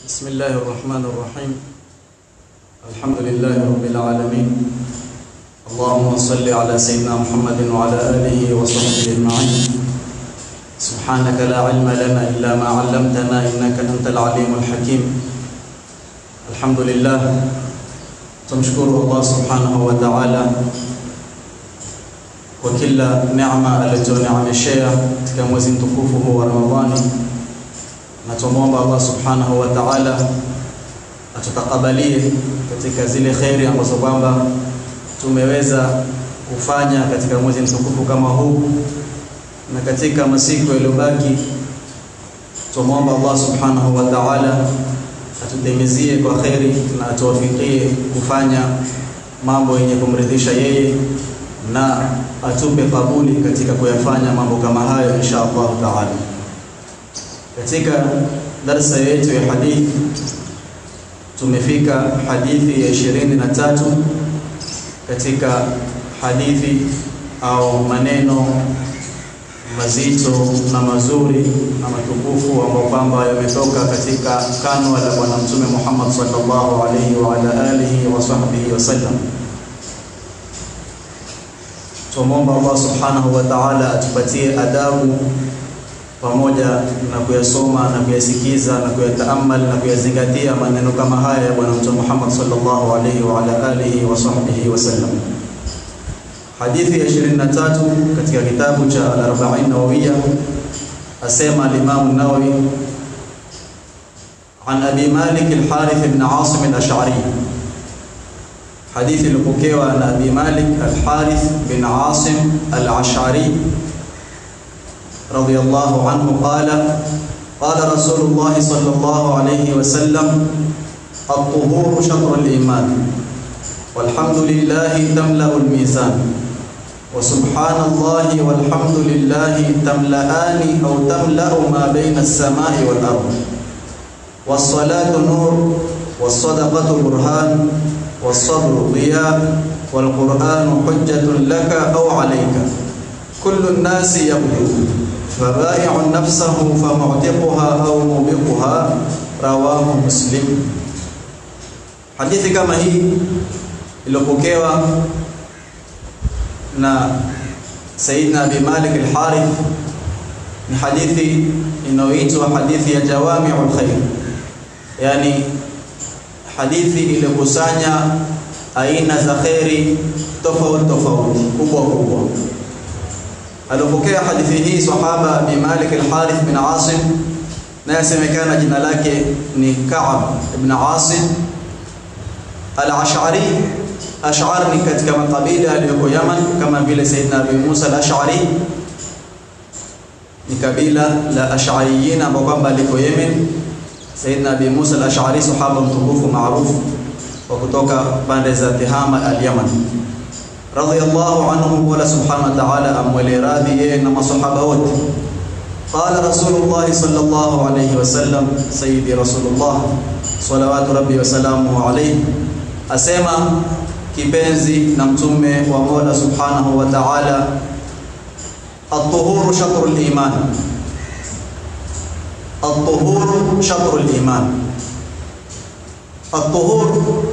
بسم الله الرحمن الرحيم الحمد لله رب العالمين اللهم صل على سيدنا محمد وعلى آله وصحبه أجمعين سبحانك لا علم لنا إلا ما علمتنا إنك أنت العليم الحكيم الحمد لله tumshukuru Allah subhanahu wa ta'ala kwa kila neema alizoneemeshea katika mwezi mtukufu huu wa Ramadhani, na tumwomba Allah subhanahu wa ta'ala atutakabalie katika zile kheri ambazo kwamba tumeweza kufanya katika mwezi mtukufu kama huu na katika masiku yaliyobaki, tumwomba Allah subhanahu wa ta'ala atutimizie kwa kheri na atuwafikie kufanya mambo yenye kumridhisha yeye na atupe kabuli katika kuyafanya mambo kama hayo insha Allah taala. Katika darsa yetu ya hadithi tumefika hadithi ya ishirini na tatu katika hadithi au maneno mazito na mazuri na matukufu ambayo kwamba yametoka katika kanwa la Bwana Mtume Muhammad sallallahu alaihi wa ala alihi wa sahbihi wasallam. Tumwomba Allah subhanahu wa ta'ala atupatie adabu pamoja na kuyasoma na kuyasikiza na kuyataamal na kuyazingatia maneno kama haya ya Bwana Mtume Muhammad sallallahu alaihi wa ala alihi wa sahbihi wasallam. Hadithi ya 23 katika kitabu cha Al-Arba'in Nawawiyya asema al-Imam an-Nawawi an Abi Malik al-Harith ibn Asim al-Ash'ari hadithi ilipokewa na Abi Malik al-Harith bin Asim al-Ash'ari radiyallahu anhu qala qala Rasulullah sallallahu alayhi wa sallam at-tuhuru shatr al-iman والحمد لله تملأ الميزان وسبحان الله والحمد لله تملأان أو تملأ ما بين السماء والأرض والصلاة نور والصدقة برهان والصبر ضياء والقرآن حجة لك أو عليك كل الناس يبدو فبائع نفسه فمعتقها أو موبقها رواه مسلم حديث كما هي iliyopokewa na Sayyidina Abi Malik al-Harith ni hadithi inayoitwa hadithi ya Jawami'ul Khair, yani hadithi iliyokusanya aina za kheri tofauti tofauti kubwa kubwa. Alipokea hadithi hii sahaba Abi Malik al-Harith bin Asim, na yasemekana jina lake ni Ka'ab ibn Asim al-Ash'ari Ash'ar ni katika makabila aliyoko Yaman kama vile Saidina Abi Musa al-Ash'ari ni kabila la Ash'ariyin ambao kwamba liko Yemen. Saidina Abi Musa al-Ash'ari sahaba mtukufu maarufu wa kutoka pande za Tihama al-Yaman radiyallahu anhu, wala subhanahu wa ta'ala amwele radhi yeye na masahaba wote. Qala Rasulullah sallallahu alayhi wasallam, sayyidi Rasulullah salawatu rabbi wa salamuhu alayhi asema kipenzi na mtume wa Mola Subhanahu wa Ta'ala, at-tuhuru shatrul iman, at-tuhuru shatrul iman. At-tuhur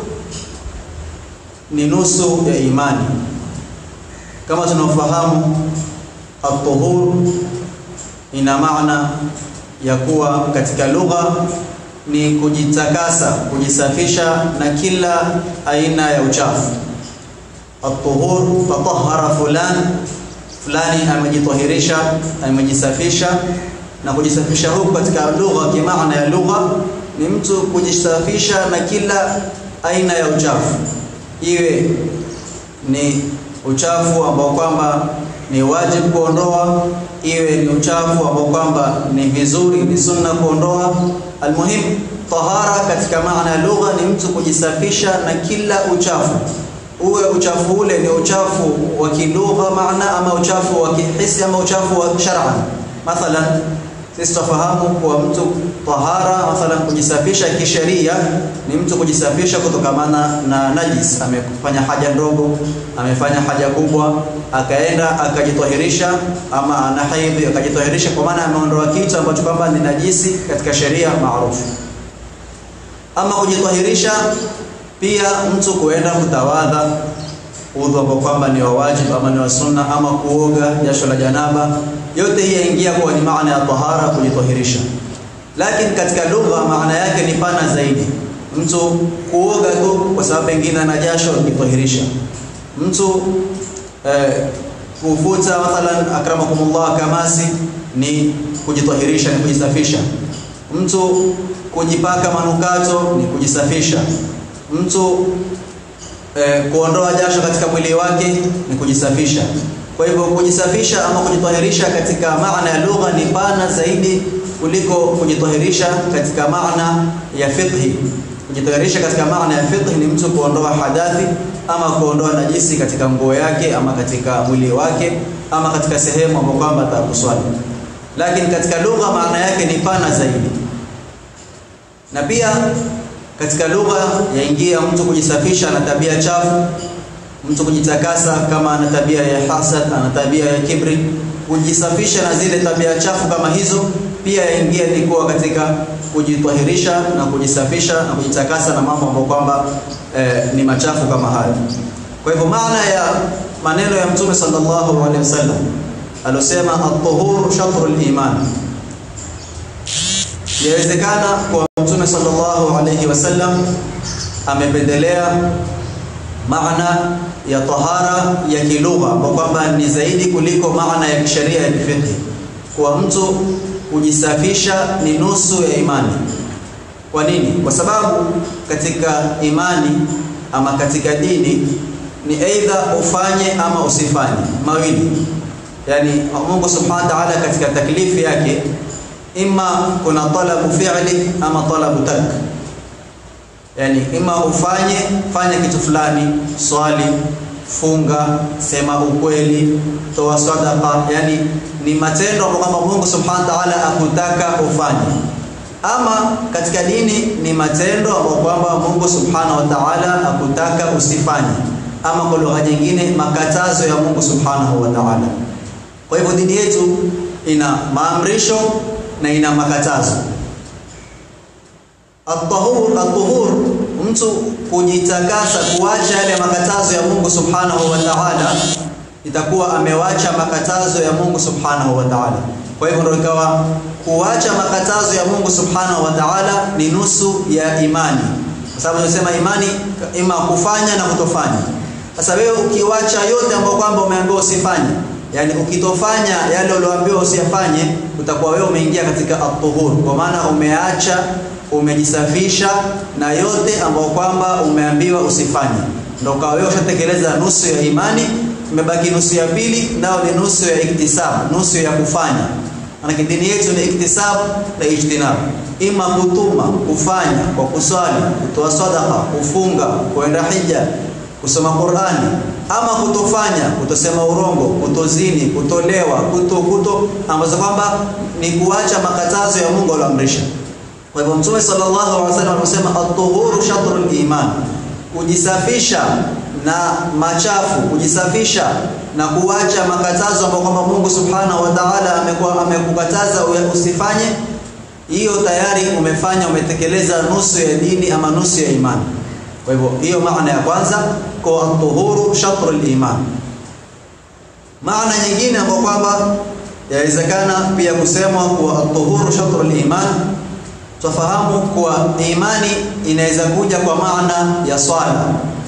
ni nusu ya imani. Kama tunafahamu, at-tuhur ina maana ya kuwa katika lugha ni kujitakasa, kujisafisha na kila aina ya uchafu. At-tuhur, tatahara fulan, fulani amejitahirisha, amejisafisha. Na kujisafisha huku katika lugha, kimaana ya lugha ni mtu kujisafisha na kila aina ya uchafu, iwe ni uchafu ambao kwamba ni wajibu kuondoa, iwe ni uchafu ambao kwamba ni vizuri, ni sunna kuondoa. Almuhim, tahara katika maana ya lugha ni mtu kujisafisha na kila uchafu, uwe uchafu ule ni uchafu wa kilugha maana, ama uchafu wa kihisi, ama uchafu wa shar'an. Mathalan, sisi tufahamu kwa mtu tahara, mathalan kujisafisha kisheria ni mtu kujisafisha kutokamana na najis. Amefanya haja ndogo, amefanya haja kubwa, akaenda akajitahirisha, ama ana haidhi akajitahirisha, kwa maana ameondoa kitu ambacho kwamba ni najisi katika sheria maarufu. Ama kujitahirisha pia mtu kuenda kutawadha udhu ambao kwamba ni wa wajibu ama ni wa sunna, ama kuoga jasho la janaba, yote hii yaingia kwa ni maana ya tahara, kujitahirisha. Lakini katika lugha maana yake ni pana zaidi. Mtu kuoga tu kwa sababu pengine ana jasho, kujitahirisha. Mtu eh, kufuta mathalan, akramakumullah, kamasi ni kujitahirisha, ni kujisafisha. Mtu kujipaka manukato ni kujisafisha. Mtu eh, kuondoa jasho katika mwili wake ni kujisafisha. Kwa hivyo kujisafisha ama kujitahirisha katika maana ya lugha ni pana zaidi kuliko kujitahirisha katika maana ya fiqhi. Kujitahirisha katika maana ya fiqhi ni mtu kuondoa hadathi ama kuondoa najisi katika nguo yake ama katika mwili wake ama katika sehemu ambapo kwamba atakuswali. Lakini katika lugha maana yake ni pana zaidi, na pia katika lugha yaingia mtu kujisafisha na tabia chafu, mtu kujitakasa kama ana tabia ya hasad, ana tabia ya kibri, kujisafisha na zile tabia chafu kama hizo, pia yaingia ni kuwa katika kujitahirisha na kujisafisha na kujitakasa na mambo ambayo kwamba eh, ni machafu kama hayo. Kwa hivyo maana ya maneno ya Mtume sallallahu alaihi wasallam alosema at-tuhuru shatrul iman Yawezekana kwa Mtume sallallahu alayhi wasallam amependelea maana ya tahara ya kilugha kwa kwamba ni zaidi kuliko maana ya kisheria ya kifiqh. Kwa mtu kujisafisha ni nusu ya imani. Kwa nini? Kwa sababu katika imani ama katika dini ni aidha ufanye ama usifanye, mawili. Yani Mungu subhanahu wa ta'ala katika taklifi yake Ima kuna talabu fi'li ama talabu tark, yani ima ufanye fanya kitu fulani, swali, funga, sema ukweli, toa sadaqa, yani ni matendo ambayo kwamba Mungu subhanahu wa ta'ala akutaka ufanye. Ama katika dini ni matendo ambayo kwamba Mungu subhanahu wa ta'ala akutaka usifanye, ama kwa lugha nyingine makatazo ya Mungu subhanahu wa ta'ala. Kwa hivyo dini yetu ina maamrisho na ina makatazo. At-tahur, at-tuhur, mtu kujitakasa, kuacha yale makatazo ya Mungu subhanahu wa ta'ala, itakuwa amewacha makatazo ya Mungu subhanahu wa ta'ala. Kwa hivyo ndio ikawa kuacha makatazo ya Mungu subhanahu wa ta'ala ni nusu ya imani, kwa sababu tunasema imani ima kufanya na kutofanya. Sasa wewe ukiwacha yote ambayo kwamba umeambiwa usifanye Yaani ukitofanya yale ulioambiwa usiyafanye, utakuwa wewe umeingia katika at-tuhur, kwa maana umeacha, umejisafisha na yote ambayo kwamba umeambiwa usifanye, ndio kwa wewe ushatekeleza nusu ya imani. Imebaki nusu ya pili, nao ni nusu ya iktisab, nusu ya kufanya. Maana dini yetu ni iktisab na ijtinab, ima kutuma, kufanya kwa kuswali, kutoa sadaqa, kufunga, kuenda hija, kusoma Qur'ani ama kutofanya, kutosema urongo, kutozini, kutolewa, kuto kuto ambazo kwamba ni kuacha makatazo ya Mungu aliyoamrisha. Kwa hivyo Mtume sallallahu alaihi wasallam anasema at-tuhuru shatrul iman, kujisafisha na machafu, kujisafisha na kuacha makatazo ambayo kwamba Mungu subhanahu wa ta'ala amekuwa amekukataza usifanye, hiyo tayari umefanya, umetekeleza nusu ya dini ama nusu ya imani. Kwa hivyo hiyo maana ya kwanza kwa at-tuhuru shatrul iman. Maana nyingine ambayo kwamba yawezekana pia kusemwa kwa at-tuhuru shatrul iman, tufahamu kuwa imani inaweza kuja kwa maana ya swala.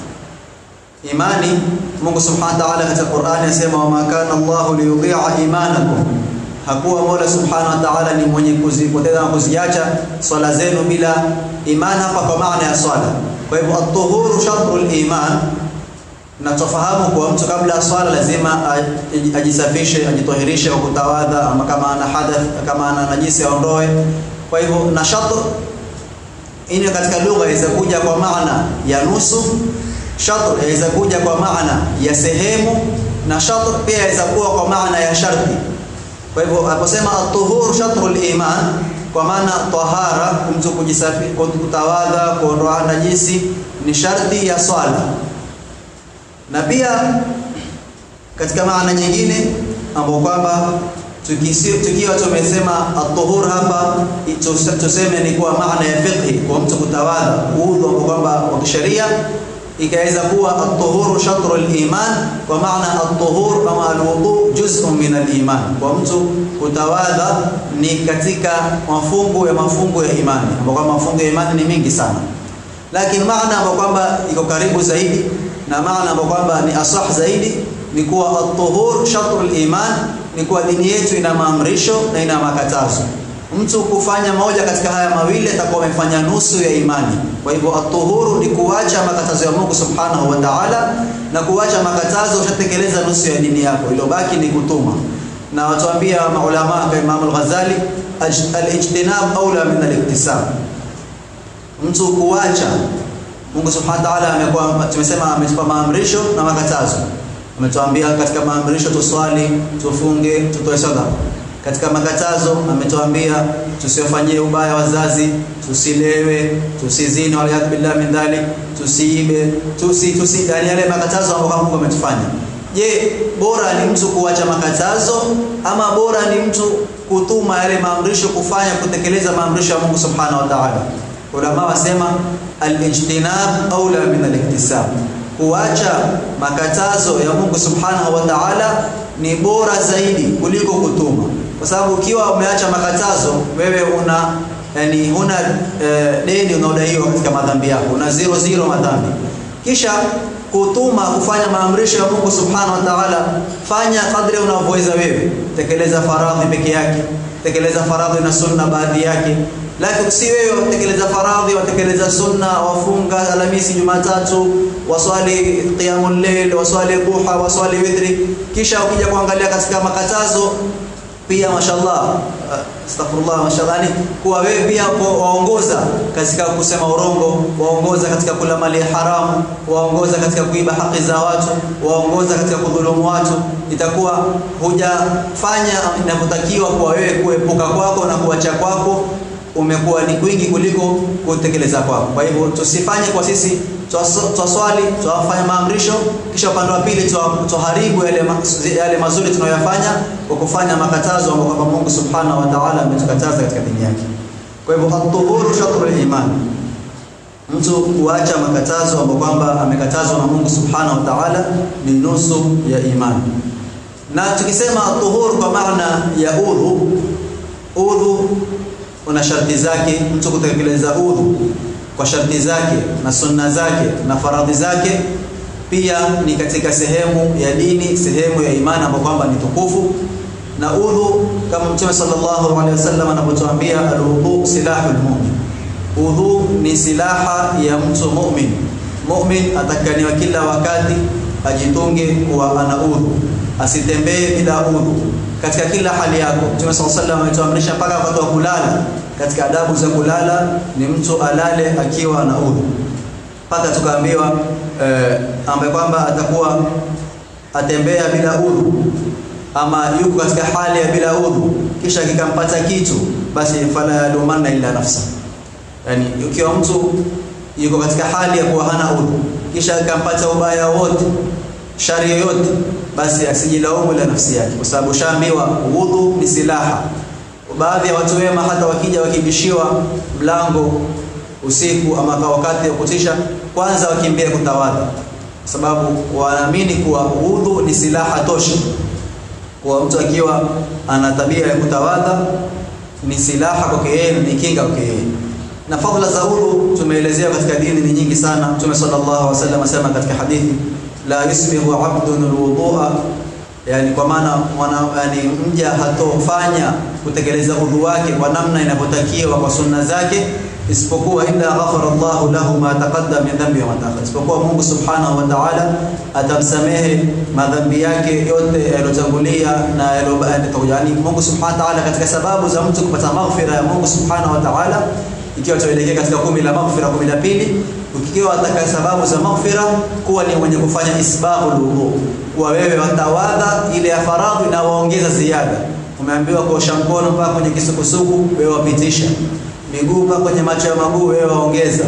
Imani, Mungu subhanahu wa ta'ala katika Qur'ani anasema wama kana Allahu liyudhi'a imanakum, hakuwa Mola subhanahu wa ta'ala ni mwenye kuzipoteza na kuziacha swala zenu bila imani, hapa kwa maana ya swala. Kwa hivyo at-tuhuru shatrul iman, na tufahamu kwa mtu kabla ya swala lazima ajisafishe, ajitohirishe kwa kutawadha, ama kama ana hadath, kama ana najisi aondoe. Kwa hivyo na shatr ini katika lugha inaweza kuja kwa maana ya nusu, shatr inaweza kuja kwa maana ya sehemu, na shatr pia inaweza kuwa kwa maana ya sharti. Kwa hivyo aposema at-tuhuru shatrul iman kwa maana tahara, mtu kujisafi, kutawadha, kuondoa najisi ni sharti ya swala. Na pia katika maana nyingine ambapo kwamba tukiwa tumesema at-tuhur hapa tuseme ni kwa maana ya fiqhi kwa mtu kutawadha udhu ambao kwamba wa kisheria ikaweza kuwa at-tuhuru shatru al-iman kwa maana at-tuhur kama al-wudu juz'un min al-iman kwa mtu kutawadha ni katika mafungu ya mafungu ya imani ambao kwamba mafungu ya imani ni mingi sana lakini maana ambayo kwamba iko karibu zaidi na maana ambayo kwamba ni asah zaidi ni kuwa at-tuhur shatru al-iman ni kuwa dini yetu ina maamrisho na ina makatazo mtu kufanya moja katika haya mawili atakuwa amefanya nusu ya imani kwa hivyo at-tuhuru ni kuacha makatazo ya Mungu subhanahu wa ta'ala na kuacha makatazo ushatekeleza nusu ya dini yako iliyobaki ni kutuma na watuambia maulama kama Imam al-Ghazali al-ijtinab aula min al-iktisab mtu kuacha Mungu subhanahu wa ta'ala amekuwa tumesema ametupa maamrisho na makatazo ametuambia katika maamrisho tuswali tufunge tutoe sadaka katika makatazo ametuambia tusiwafanyie ubaya wazazi tusilewe tusizini wala billah min dhalik tusiibe tusi tusi yani yale makatazo ambayo Mungu ametufanya je bora ni mtu kuacha makatazo ama bora ni mtu kutuma yale maamrisho kufanya kutekeleza maamrisho ya Mungu subhanahu wa ta'ala ulama wasema al-ijtinab aula min al-iktisab kuacha makatazo ya Mungu subhanahu wa ta'ala ni bora zaidi kuliko kutuma kwa sababu ukiwa umeacha makatazo wewe una yani huna e, deni unaodaiwa katika madhambi yako una zero zero madhambi kisha kutuma kufanya maamrisho ya Mungu subhanahu wa ta'ala fanya kadri unavyoweza wewe tekeleza faradhi peke yake tekeleza faradhi na sunna baadhi yake lakini si wewe watekeleza faradhi watekeleza sunna wafunga alhamisi jumatatu waswali qiyamul layl waswali duha waswali witri kisha ukija kuangalia katika makatazo pia mashallah astaghfirullah mashallah ni kuwa wewe pia waongoza katika kusema urongo waongoza katika kula mali haramu waongoza katika kuiba haki za watu waongoza katika kudhulumu watu itakuwa hujafanya inavyotakiwa kwa wewe kuepuka kwako na kuacha kwako umekuwa ni kwingi kuliko kutekeleza kwako kwa hivyo tusifanye kwa sisi twaswali twafanya maamrisho kisha upande wa pili tuharibu yale, yale mazuri tunayoyafanya kwa kufanya makatazo ambayo kwamba Mungu subhanahu wa ta'ala ametukataza katika dini yake kwa hivyo at-tuhuru shatrul iman mtu kuacha makatazo ambayo kwamba amekatazwa na Mungu subhanahu wa ta'ala ni nusu ya imani na tukisema at-tuhur kwa maana ya udhu udhu una sharti zake mtu kutekeleza udhu kwa sharti zake na sunna zake na faradhi zake pia ni katika sehemu ya dini sehemu ya imani ambayo kwamba ni tukufu na udhu kama mtume sallallahu alaihi wasallam anapotuambia alwudu silahul mu'min udhu ni silaha ya mtu mu'min mu'min atakaniwa kila wakati ajitunge kuwa ana udhu asitembee bila udhu katika kila hali yako mtume sallallahu alaihi wasallam ametuamrisha mpaka wakati wa kulala katika adabu za kulala ni mtu alale akiwa na udhu mpaka tukaambiwa eh, ambaye kwamba atakuwa atembea bila udhu ama yuko katika hali ya bila udhu kisha kikampata kitu basi fala yalumanna illa nafsa yani ukiwa mtu yuko katika hali ya kuwa hana udhu kisha akampata ubaya wote shari yoyote basi asijilaumu ila nafsi yake kwa sababu shaambiwa udhu ni silaha baadhi ya watu wema hata wakija wakibishiwa mlango usiku ama kwa wakati wa kutisha kwanza wakimbia kutawadha sababu wanaamini kuwa udhu ni silaha tosha kwa mtu akiwa ana tabia ya kutawadha ni silaha kwake yeye ni kinga kwake yeye na fadhila za udhu tumeelezea katika dini ni nyingi sana Mtume sallallahu alaihi wasallam asema katika hadithi la yusbihu abdun alwudu'a yani kwa maana mwana yani mja hatofanya kutekeleza udhu wake kwa namna inavyotakiwa kwa sunna zake isipokuwa illa ghafara Allahu lahu ma taqaddama min dhanbi wa ma ta'akhkhara isipokuwa Mungu subhanahu wa ta'ala atamsamehe madhambi yake yote yaliyotangulia na yaliyobakia yani Mungu subhanahu wa ta'ala katika sababu za mtu kupata maghfira ya Mungu subhanahu wa ta'ala ikiwa tuelekea katika kumi la maghfira kumi la pili ukiwa ataka sababu za maghfira kuwa ni mwenye kufanya isbaghul wudu kuwa wewe watawadha ile ya faradhi na waongeza ziada umeambiwa kuosha mkono mpaka kwenye kisukusuku wewe wapitisha miguu mpaka kwenye macho ya maguu wewe waongeza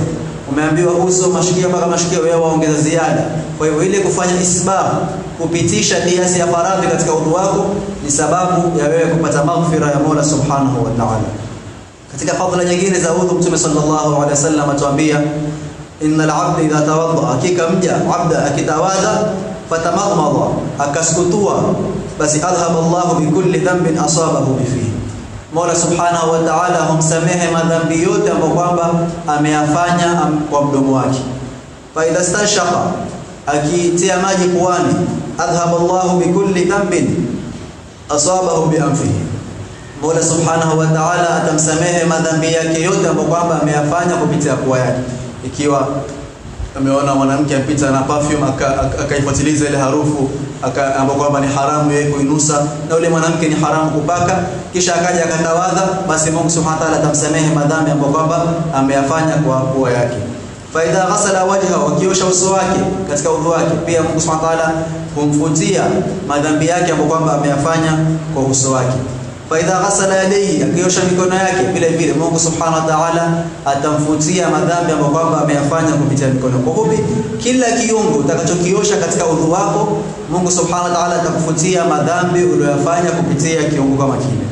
umeambiwa uso mashikio mpaka mashikio, wewe waongeza ziada. Kwa hivyo ile kufanya isbab, kupitisha kiasi ya faradhi katika udhu wako ni sababu ya wewe kupata maghfira ya Mola Subhanahu wa Ta'ala. Katika fadhila nyingine za udhu, Mtume sallallahu alaihi wasallam atuambia innal abda idha tawadda, hakika mja abda akitawadha fatamaghmadha, akaskutua, basi adhhaba Allahu bikulli dhanbin asabahu bifihi Mola Subhanahu wa Ta'ala humsamehe madhambi yote ambayo kwamba ameyafanya kwa mdomo wake. Fa idha stanshaqa, akitia maji puani, adhhaba Allahu bikulli dhanbin asabahu bi anfihi. Mola Subhanahu wa Ta'ala atamsamehe madhambi yake yote ambayo kwamba ameyafanya kupitia pua yake. Ikiwa ameona mwanamke apita na perfume akaifuatiliza ile harufu ambapo kwamba ni haramu yeye kuinusa na yule mwanamke ni haramu kupaka, kisha akaja akatawadha, basi Mungu Subhanahu wa Ta'ala atamsamehe madhambi ambayo kwamba ameyafanya kwa pua yake. Fa idha ghasala wajhahu, akiosha uso wake katika udhu wake, pia Mungu Subhanahu wa Ta'ala humfutia madhambi yake ambayo kwamba ameyafanya kwa uso wake. Fa idha ghasala yadayhi, akiosha mikono yake vile vile Mungu Subhanahu wa Ta'ala atamfutia madhambi ambayo kwamba ameyafanya kupitia mikono. Kwa hivyo kila kiungo utakachokiosha katika udhu wako, Mungu Subhanahu wa Ta'ala atakufutia madhambi uliyofanya kupitia kiungo kama kile.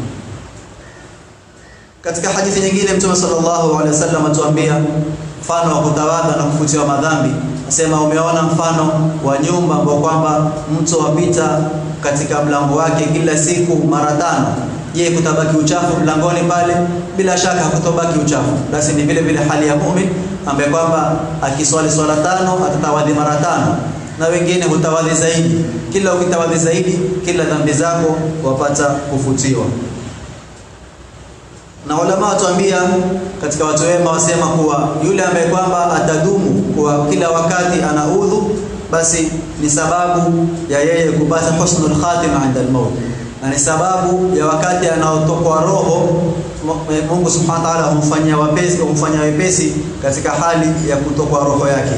Katika hadithi nyingine Mtume sallallahu alaihi wasallam atuambia mfano wa kutawadha na kufutiwa madhambi. Asema umeona mfano wa nyumba ambao kwamba mtu wapita katika mlango wake kila siku mara tano. Je, kutabaki uchafu mlangoni pale? Bila shaka hakutobaki uchafu. Basi ni vile vile hali ya muumini ambaye kwamba akiswali swala tano atatawadhi mara tano, na wengine hutawadhi zaidi. Kila ukitawadhi zaidi, kila dhambi zako wapata kufutiwa. Na ulama watuambia katika watu wema wasema kuwa yule ambaye kwamba atadumu kwa kila wakati ana udhu, basi ni sababu ya yeye kupata husnul khatima inda al-maut, na ni sababu ya wakati anaotokwa roho Mungu Subhanahu wa Ta'ala humfanyia wepesi, humfanyia wepesi katika hali ya kutokwa roho yake.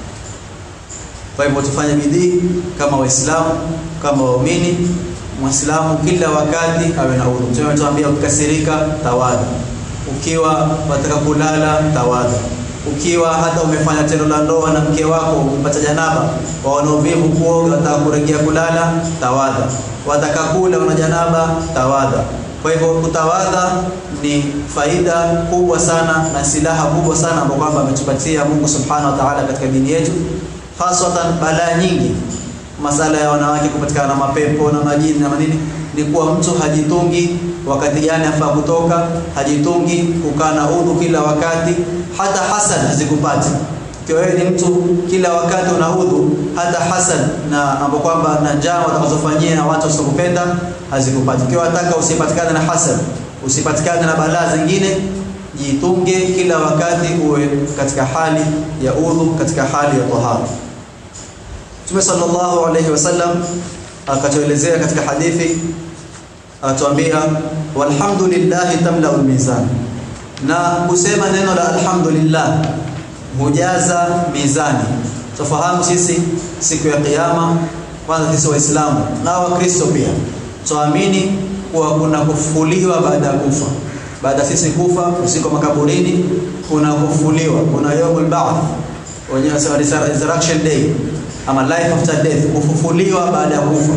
Kwa hivyo tufanye bidii kama Waislamu, kama waumini Muislamu kila wakati awe na udhu. Mtume ametuambia ukikasirika, tawadha. Ukiwa wataka kulala, tawadha. Ukiwa hata umefanya tendo la ndoa na mke wako umepata janaba, waona uvivu kuoga, wataka kurejea kulala, tawadha. Wataka kula, una janaba, tawadha. Kwa hivyo kutawadha ni faida kubwa sana na silaha kubwa sana ambayo kwamba ametupatia Mungu Subhanahu wa Ta'ala katika dini yetu, hasatan balaa nyingi masala ya wanawake kupatikana na mapepo na majini na manini, ni kuwa mtu hajitungi wakati gani afaa kutoka, hajitungi kukaa na udhu kila wakati, hata hasad hazikupati. Ikiwa wewe ni mtu kila wakati una udhu, hata hasad na ambapo kwamba na njama watakazofanyia na watu wasiokupenda hazikupati. Ikiwa wataka usipatikane na hasad, usipatikane na balaa zingine, jitunge kila wakati, uwe katika hali ya udhu, katika hali ya tahara. Mtume sallallahu alayhi wasallam akatuelezea katika hadithi, atuambia walhamdulillahi tamlau almizan, na kusema neno la alhamdulillah hujaza mizani. Tufahamu sisi siku ya Kiyama, kwanza sisi Waislamu na Wakristo pia tuamini kuwa kuna kufufuliwa baada ya kufa. Baada sisi kufa, usiku makaburini, kuna kufufuliwa, kuna yaumul ba'th, wenyewe wanasema resurrection day ama life after death, kufufuliwa baada ya kufa.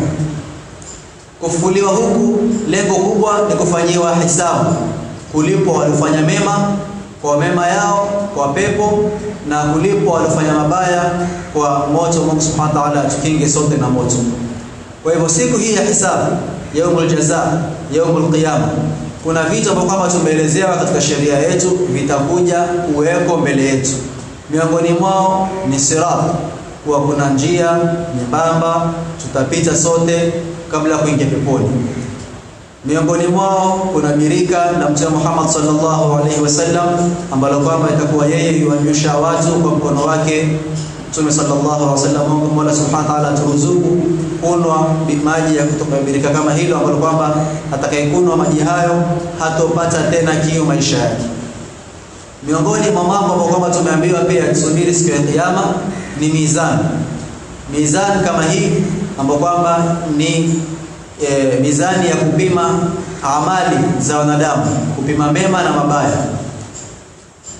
Kufufuliwa huku lengo kubwa ni kufanyiwa hisabu, kulipwa waliofanya mema kwa mema yao kwa pepo, na kulipwa waliofanya mabaya kwa moto. Mungu Subhanahu wa Ta'ala atukinge sote na moto. Kwa hivyo siku hii ya hisabu, yaumul jaza, yaumul qiyama, kuna vitu ambavyo kama tumeelezewa katika sheria yetu vitakuja kuweko mbele yetu. Miongoni mwao ni sirat kuwa kuna njia nyembamba tutapita sote kabla ya kuingia peponi. Miongoni mwao kuna birika la Mtume Muhammad sallallahu alaihi wasallam ambalo kwamba itakuwa yeye yuwanyosha watu kwa mkono wake Mtume sallallahu alaihi wasallam. Mungu Mola subhanahu wa ta'ala turuzuku kunwa maji ya kutoka birika kama hilo ambalo kwamba atakayekunwa maji hayo hatopata tena kiu maisha yake. Miongoni mwa mambo ambayo kwamba tumeambiwa pia tusubiri siku ya Kiyama ni mizani. Mizani kama hii ambayo kwamba ni e, mizani ya kupima amali za wanadamu, kupima mema na mabaya.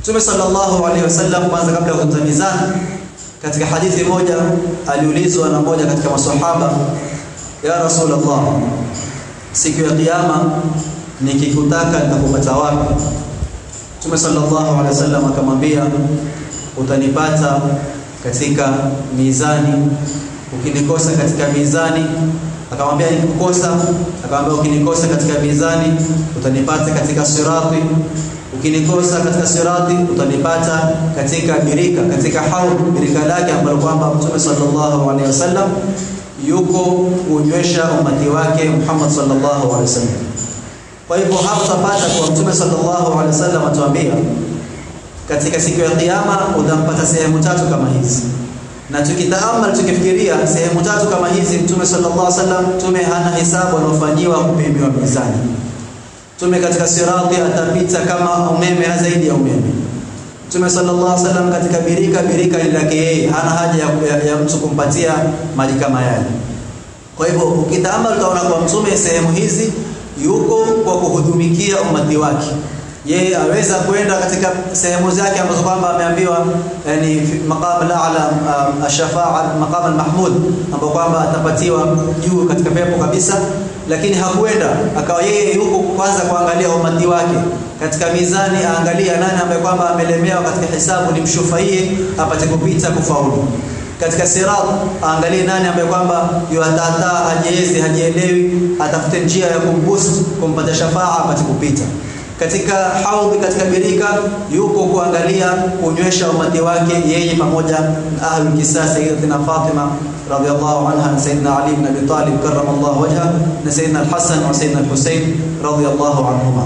Mtume sallallahu alaihi wasallam kwanza kabla ya kuzungumza mizani katika hadithi moja aliulizwa na mmoja katika maswahaba ya Rasulullah siku ya kiyama nikikutaka nitakupata wapi Mtume sallallahu alaihi wasallam akamwambia utanipata katika mizani ukinikosa katika mizani akamwambia nikikukosa akamwambia ukinikosa katika mizani utanipata katika sirati ukinikosa katika sirati utanipata katika birika katika haud birika lake ambalo kwamba Mtume sallallahu alaihi wasallam yuko kunywesha umati wake Muhammad sallallahu alaihi wasallam kwa hivyo hapa tutapata kwa Mtume sallallahu alaihi wasallam atuambia katika siku ya kiyama utampata sehemu tatu kama hizi na tukitaamal tukifikiria sehemu tatu kama hizi Mtume sallallahu alaihi wasallam Mtume hana hisabu anaofanyiwa kupimiwa mizani Mtume katika sirati atapita kama umeme na zaidi ya umeme Mtume sallallahu alaihi wasallam katika birika birika ni lake yeye hana haja ya, ya, ya mtu kumpatia maji kama yale kwa hivyo ukitaamal utaona kwa mtume sehemu hizi yuko kwa kuhudumikia umati wake yeye aweza kwenda katika sehemu zake ambazo kwamba ameambiwa yani maqam al-a'la um, ash-shafa'a maqam al-mahmud ambao kwamba atapatiwa juu katika pepo kabisa lakini hakwenda akawa yeye yuko kwanza kuangalia umati wake katika mizani aangalia nani ambaye kwamba amelemewa katika hisabu nimshufaie apate kupita kufaulu katika sirat aangalie nani ambaye kwamba yuatata hajiezi hajielewi atafute njia ya kumboost kumpata shafaa apate kupita katika haudhi katika birika yuko kuangalia kunywesha umati wake yeye pamoja na ahlul kisasa sayyidatina Fatima radhiyallahu anha na sayyidina Ali ibn Abi Talib karramallahu wajha na sayyidina al-Hasan wa sayyidina al-Husayn radhiyallahu anhuma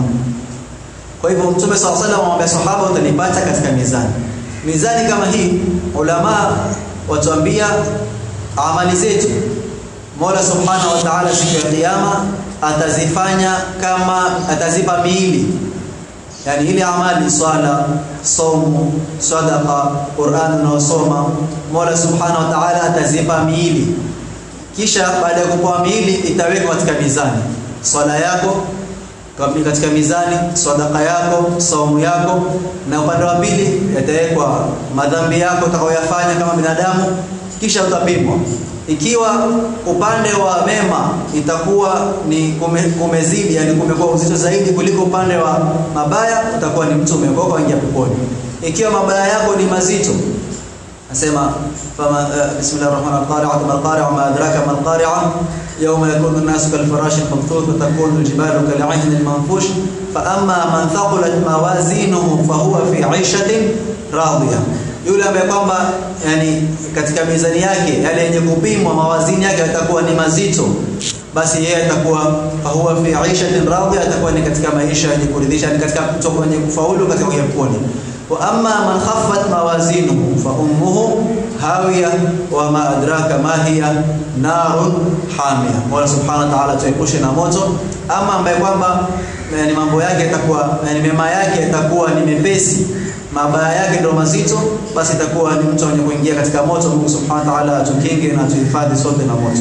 kwa hivyo mtume sallallahu alayhi wasallam amwambia sahaba utanipata katika mizani mizani kama hii ulama watuambia amali zetu Mola Subhanahu wa Ta'ala siku ya kiyama atazifanya kama atazipa miili yani ile amali swala somo sadaqa Qur'an unaosoma Mola Subhanahu wa Ta'ala atazipa miili kisha baada ya kupewa miili itawekwa katika mizani swala yako katika mizani sadaqa yako saumu yako na upande wa pili yatawekwa madhambi yako utakayoyafanya kama binadamu kisha utapimwa ikiwa upande wa mema itakuwa ni kume, kumezidi yani kumekuwa uzito zaidi kuliko upande wa mabaya utakuwa ni mtu umeokoka kuingia peponi ikiwa mabaya yako ni mazito nasema fama uh, bismillahir rahmanir rahim mal qari'a ma adraka mal qari'a yawma yakunu an-nasu kal farashi al-mabthut wa takunu al-jibalu kal 'ahni al-manfush fa amma man thaqulat mawazinuhu fa huwa fi 'ishatin radiyah yule ambaye kwamba yani katika mizani yake yale yenye kupimwa mawazini yake yatakuwa ni mazito basi yeye atakuwa fahuwa fi aishatin radhiya atakuwa ni katika maisha yenye kuridhisha ni katika kutoka kwenye kufaulu katika peponi wa amma man khaffat mawazinuhu fa ummuhu hawiya wa ma adraka ma hiya narun hamiya Mola subhanahu wa ta'ala tuepushe na moto ama ambaye kwamba ni mambo yake yatakuwa yani mema yake yatakuwa ni mepesi mabaya yake ndio mazito basi itakuwa ni mtu mwenye kuingia katika moto Mungu Subhanahu wa Ta'ala atukinge na atuhifadhi sote na moto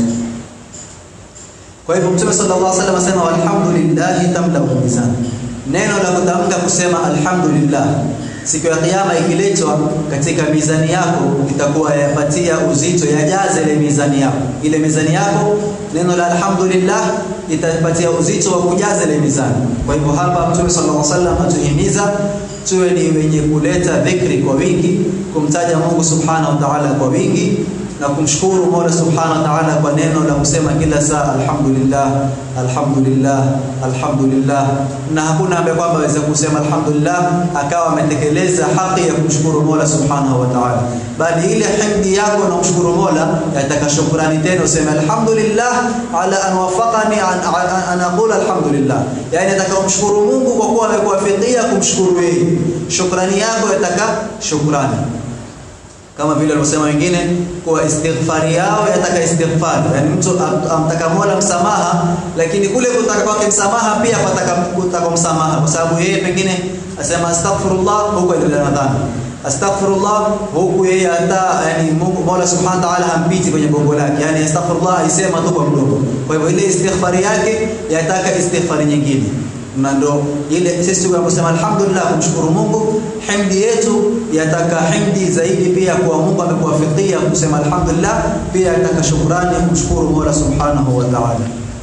kwa hivyo Mtume sallallahu alaihi wasallam asema alhamdulillah tamlau mizan neno la kutamka kusema alhamdulillah siku ya kiyama ikiletwa katika mizani yako itakuwa yapatia uzito yajaze ile mizani yako ile mizani yako neno la alhamdulillah itapatia uzito wa kujaza ile mizani kwa hivyo hapa Mtume sallallahu alaihi wasallam atuhimiza tuwe ni wenye kuleta dhikri kwa wingi kumtaja Mungu subhanahu wa ta'ala kwa wingi na kumshukuru Mola subhanahu wa ta'ala kwa neno la kusema kila saa alhamdulillah alhamdulillah alhamdulillah na hakuna ambaye kwamba aweza kusema alhamdulillah akawa ametekeleza haki ya kumshukuru Mola subhanahu wa ta'ala bali ile hamdi yako na kumshukuru Mola yataka shukrani tena useme alhamdulillah ala an wafaqani an, an, an aqula alhamdulillah yani nataka kumshukuru Mungu kwa kuwa amekuwafikia kumshukuru yeye shukrani yako yataka shukrani kama vile walivyosema wengine kuwa istighfari yao yataka istighfar yani mtu amtaka Mola msamaha lakini kule kutaka kwake msamaha pia kwataka kutaka msamaha kwa sababu yeye pengine asema astaghfirullah huko ile Ramadhani astaghfirullah huku yeye hata yani Mungu Mola Subhanahu wa Ta'ala hampiti kwenye bongo lake yani astaghfirullah aisema tu kwa mdomo kwa hivyo ile istighfari yake yataka istighfari nyingine na ndo ile sisi tunaposema alhamdulillah kumshukuru Mungu himdi yetu yataka himdi zaidi pia kwa Mungu amekuwafikia kusema alhamdulillah pia yataka shukrani kumshukuru Mola subhanahu wa ta'ala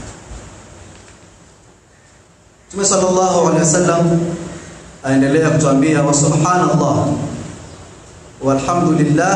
Mtume sallallahu alaihi wasallam aendelea kutuambia wa subhanallah walhamdulillah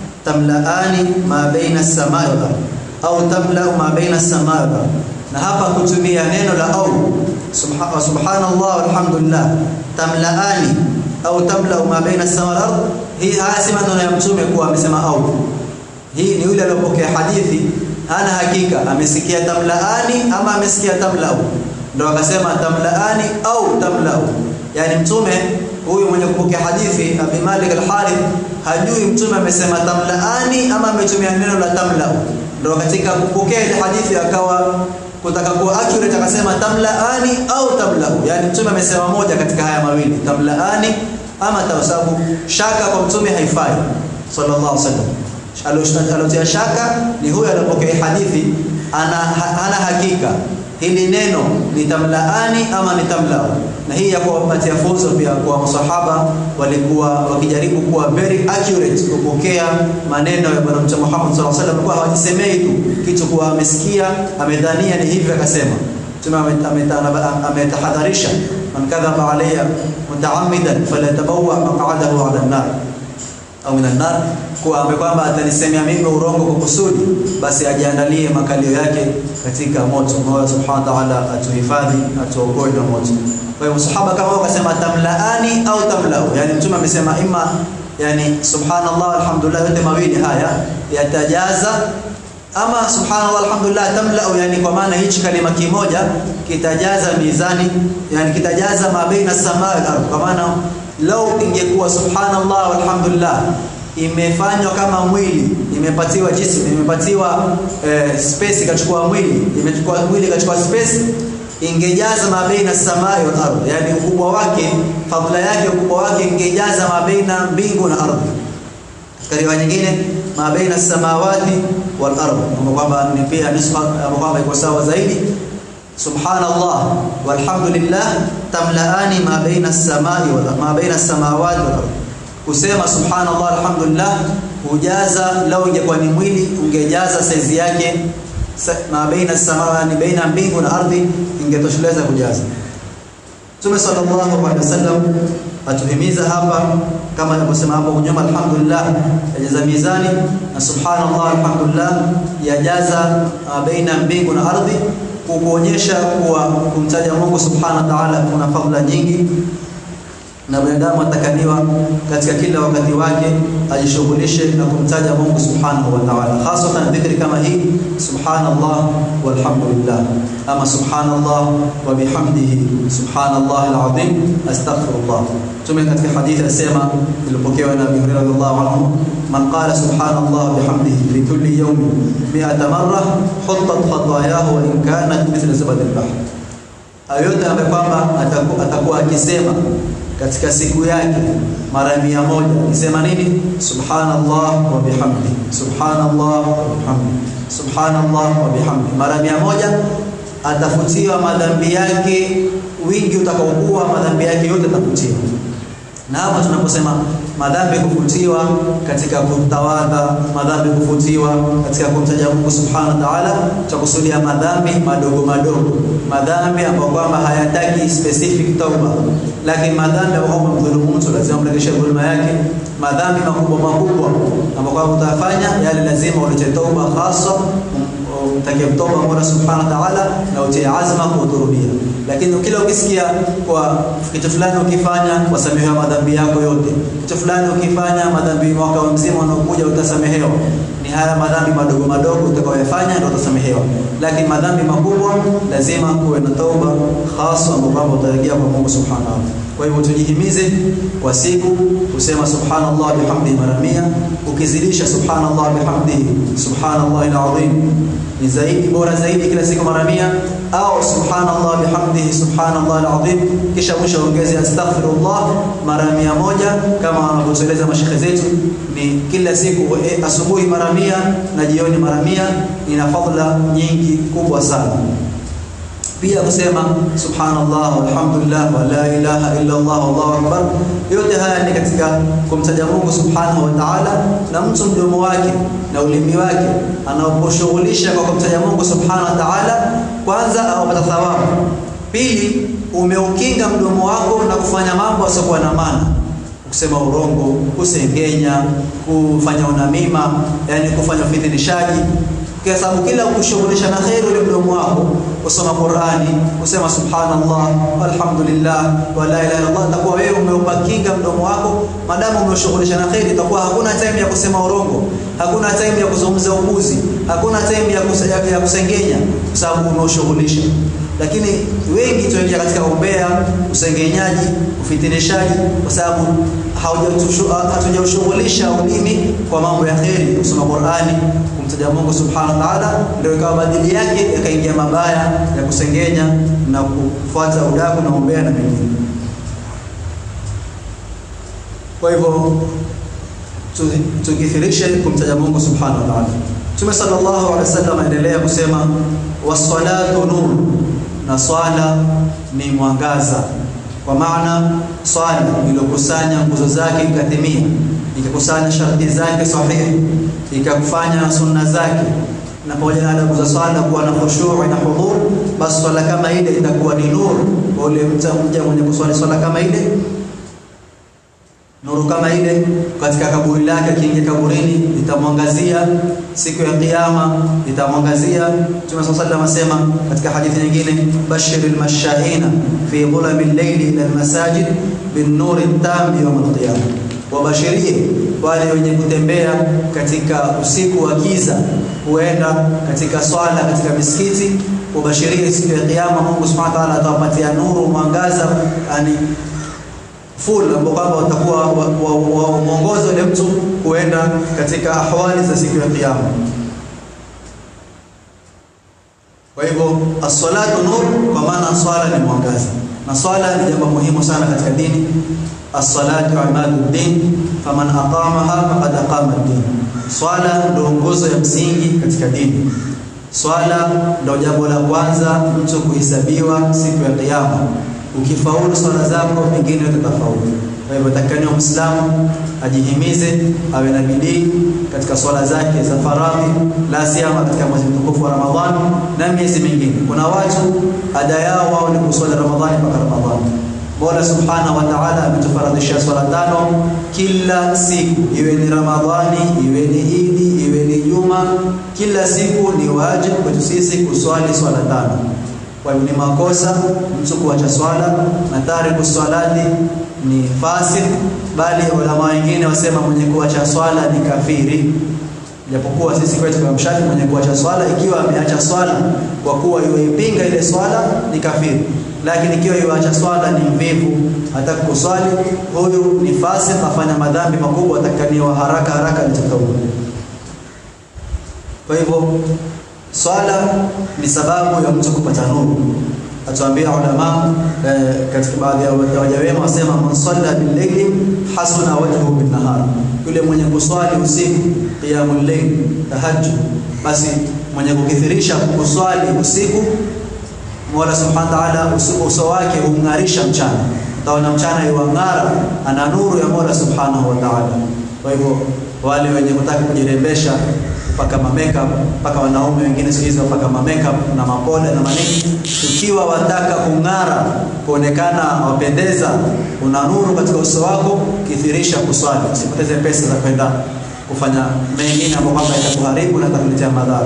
tamlaani ma baina as-samai wal ardh au tamla ma baina as-samai wal ardh na hapa kutumia neno la au subha, subhanallah walhamdulillah tamlaani au tamla ma baina as-samai wal ardh hii hasi maneno ya mtume kuwa amesema au hii ni yule aliyopokea hadithi hana hakika amesikia tamlaani ama amesikia tamlau ndio akasema tamlaani au tamlau yani mtume huyu mwenye kupokea hadithi Abi Malik al-Harith hajui mtume amesema tamlaani ama ametumia neno la tamlau ndio katika kupokea ile hadithi akawa kutaka kuwa accurate akasema tamlaani au tamlau yani mtume amesema moja katika haya mawili tamlaani ama tawasabu shaka kwa mtume haifai sallallahu alaihi wasallam alotia shaka ni huyo aliyopokea hadithi ana hana hakika hili neno ni tamlaani ama ni tamlau na hii ya kuwapatia funzo pia kwa masahaba walikuwa wakijaribu kuwa very accurate kupokea maneno ya bwana mtume Muhammad sallallahu alaihi wasallam kwa hawajisemei tu kitu kwa amesikia amedhania ni hivi akasema mtume ametahadharisha man kadhaba alayya mutaammidan falyatabawwa maq'adahu 'ala an-nar au minan nar kwa ambaye kwamba atanisemea mimi urongo kwa kusudi basi ajiandalie makalio yake katika moto Mola subhanahu wa ta'ala atuhifadhi atuokoe na moto kwa hiyo sahaba kama wakasema tamlaani au tamlau yani mtume amesema ima yani subhanallah alhamdulillah yote mawili haya yatajaza ama subhanallah alhamdulillah tamlau yani kwa maana hichi kalima kimoja kitajaza mizani yani kitajaza mabaina samaa wal ardh kwa maana lau ingekuwa subhanallah walhamdulillah imefanywa kama mwili imepatiwa jism imepatiwa eh, space ikachukua mwili imechukua mwili ikachukua space ingejaza mabaina samai wal ardh yani ukubwa wake fadhila yake ukubwa wake ingejaza mabaina mbingu na ardhi katika nyingine mabaina samawati wal ardh kwamba ni pia nisba kwamba iko sawa zaidi subhanallah walhamdulillah tamlaani ma baina as-samai wal ma baina as-samawati wal ardh kusema subhanallah alhamdulillah hujaza lau ingekuwa ni mwili ungejaza saizi yake ma baina as-samawati baina mbingu na ardhi ingetosheleza kujaza Mtume sallallahu alaihi wasallam atuhimiza hapa kama alivyosema hapo nyuma alhamdulillah yajaza mizani na subhanallah alhamdulillah yajaza baina mbingu na ardhi kukuonyesha kuwa kumtaja Mungu subhanahu wa ta'ala kuna fadhila nyingi na binadamu atakaniwa katika kila wakati wake ajishughulishe na kumtaja Mungu subhanahu wa ta'ala hasatan dhikri kama hii subhanallah walhamdulillah ama subhanallah wa bihamdihi subhanallah alazim astaghfirullah tume katika hadithi asema ilipokewa na Abu Hurairah radhiallahu anhu man qala subhanallah bihamdihi fi kulli yawmin 100 marra huttat khatayahu wa in kanat mithla zabad al-bahr ayote ambaye kwamba atakuwa akisema katika siku yake mara mia moja nisema nini subhanallah wa bihamdi subhanallah wa bihamdi subhanallah wa bihamdi mara mia moja atafutiwa madhambi yake wingi utakaokuwa madhambi yake yote atafutiwa na hapa tunaposema madhambi kufutiwa katika kutawadha madhambi kufutiwa katika kumtaja Mungu subhanahu wa ta'ala tutakusudia madhambi madogo madogo madhambi ambayo kwamba hayataki specific tauba lakini madhambi ambayo kwamba mdhulumu mtu lazima mrejeshe dhulma yake madhambi makubwa makubwa ambayo kwamba utafanya yale lazima ulete tauba hasa utake toba Mola Subhanahu wa Ta'ala na utie azma kuhudhuria lakini kila ukisikia kwa kitu fulani ukifanya wasamehewa madhambi yako yote kitu fulani ukifanya madhambi mwaka mzima unaokuja utasamehewa ni haya madhambi madogo madogo utakayoyafanya ndio utasamehewa lakini madhambi makubwa lazima kuwe na tauba hasa ambapo utarejea kwa Mungu Subhanahu wa Ta'ala kwa hivyo tujihimize kwa siku kusema subhanallah bihamdihi mara 100 ukizidisha subhanallah bihamdihi subhanallah alazim ni zaidi bora zaidi kila siku mara 100 au subhanallah bihamdihi subhanallah alazim kisha mwisho ongeze astaghfirullah mara 100 kama wanavyoeleza mashekhe zetu ni kila siku e, asubuhi mara 100 na jioni mara 100 ina fadhila nyingi kubwa sana pia kusema subhanallah walhamdulillah wa la ilaha illa Allah wallahu akbar. Yote haya ni katika kumtaja Mungu subhanahu wa ta'ala, na mtu mdomo wake na ulimi wake anaposhughulisha kwa kumtaja Mungu subhanahu wa ta'ala, kwanza awapata thawabu, pili umeukinga mdomo wako na kufanya mambo yasiokuwa na maana kusema urongo, kusengenya, kufanya unamima, yani kufanya ufidhilishaji, kwa sababu kila ukishughulisha na kheri ule mdomo wako, kusoma Qur'ani, kusema subhanallah walhamdulillah wa la ilaha illallah, itakuwa wewe umeupa kinga mdomo wako. Madamu umeshughulisha na kheri, itakuwa hakuna time ya kusema urongo, hakuna time ya kuzungumza upuzi, hakuna time ya, kusa, ya kusengenya, kwa sababu umeushughulisha lakini wengi tunaingia katika umbea, usengenyaji, ufitinishaji kwa sababu hatujaushughulisha ulimi kwa mambo ya kheri, kusoma Qur'ani, kumtaja Mungu subhanahu wa ta'ala, ndio ikawa badili yake yakaingia mabaya ya kusengenya na kufuata udaku na umbea na mengine. Kwa hivyo tukithirishe kumtaja Mungu subhanahu wa ta'ala. Mtume sallallahu alaihi wasallam aendelea kusema wassalatu nur na swala ni mwangaza, kwa maana swala iliyokusanya nguzo zake ikatimia, ikakusanya sharti zake sahihi, ikakufanya sunna zake, na pamoja na adabu za swala kuwa na khushu' na hudhur, basi swala kama ile itakuwa ni nuru kwa ule mja mwenye kuswali swala kama ile nuru kama ile katika kaburi lake, akiingia kaburini itamwangazia siku ya Kiyama, itamwangazia. Mtume swalla sallam asema katika hadithi nyingine, bashiril mashaina fi dhulami llaili ila almasajid bin nuri tam yawm alqiyama, wabashirie wale wenye kutembea katika usiku wa giza huenda katika swala katika misikiti, wabashirie siku ya Kiyama, Mungu subhanahu wa ta'ala atawapatia nuru, mwangaza yani full ambao kwamba watakuwa mwongozo ile mtu kuenda katika ahwali za siku ya Kiyama. Kwa hivyo as-salatu nur, kwa maana swala ni mwangaza, na swala ni jambo muhimu sana katika dini. As-salatu imaduddin faman aqamaha faqad aqama ad-din, swala ndio nguzo ya msingi katika dini. Swala ndio jambo la kwanza mtu kuhesabiwa siku ya Kiyama ukifaulu swala zako pengine utafaulu. Kwa hivyo takaniwa Muislamu ajihimize, awe na bidii katika swala zake za faradhi, la siyama katika mwezi mtukufu wa Ramadhani na miezi mingine. Kuna watu ada yao wao ni kuswali Ramadhani mpaka Ramadhani. Mola Subhanahu wa Ta'ala ametufaradhishia swala tano kila siku, iwe ni Ramadhani, iwe ni Idi, iwe ni Juma, kila siku ni wajibu kwetu sisi kuswali swala tano. Kwa hivyo ni makosa mtu kuacha swala na tariku swalati ni fasik, bali ulama wengine wasema mwenye kuacha swala ni kafiri. Japokuwa sisi kwetu kwa mshafi, mwenye kuacha swala ikiwa ameacha swala kwa kuwa yuipinga ile swala ni kafiri, lakini ikiwa yuacha swala ni mvivu, hataki kuswali, huyu ni fasik, afanya madhambi makubwa, atakaniwa haraka haraka litakaua. Kwa hivyo swala ni sababu ya mtu kupata nuru. Atuambia ulama eh, katika baadhi ya waja wema wasema, man salla bil-layli hasuna wajhuhu bin-nahar, yule mwenye kuswali usiku qiyamul layl, tahajjud, basi mwenye kukithirisha kuswali usiku, Mola subhanahu wa ta'ala uso wake humng'arisha mchana, utaona mchana yuang'ara, ana nuru ya Mola subhanahu wa ta'ala. Kwa hivyo wale wenye kutaka kujirembesha mpaka ma makeup mpaka wanaume wengine siku hizi wapaka ma makeup na mapoda na manini. Ikiwa wataka kung'ara, kuonekana wapendeza, una nuru katika uso wako, kithirisha kuswali, usipoteze pesa za kwenda kufanya mengine ambayo kwamba itakuharibu na itakuletea madhara.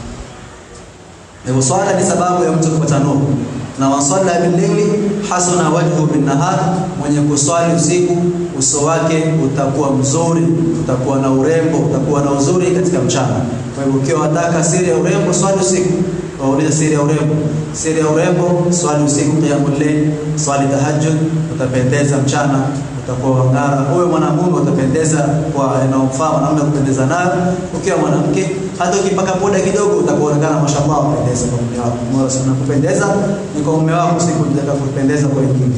Hivyo swala ni sababu ya mtu kupata nuru, na man salla bil-layli hasuna wajhu bin-nahar, mwenye kuswali usiku uso wake utakuwa mzuri, utakuwa na urembo, utakuwa na uzuri katika mchana. Kwa hivyo ukiwa wataka siri ya urembo, swali usiku. Wauliza siri ya urembo, siri ya urembo, swali usiku, qiyamul layl, swali tahajjud, utapendeza mchana, utakuwa wang'ara. Huyo mwanamume utapendeza kwa inaomfaa mwanamume kupendeza nayo. Ukiwa mwanamke hata ukipaka poda kidogo utakuonekana mashallah kupendeza kwa mume wako. Mola sana kupendeza ni kwa mume wako, si kutaka kupendeza kwa wengine.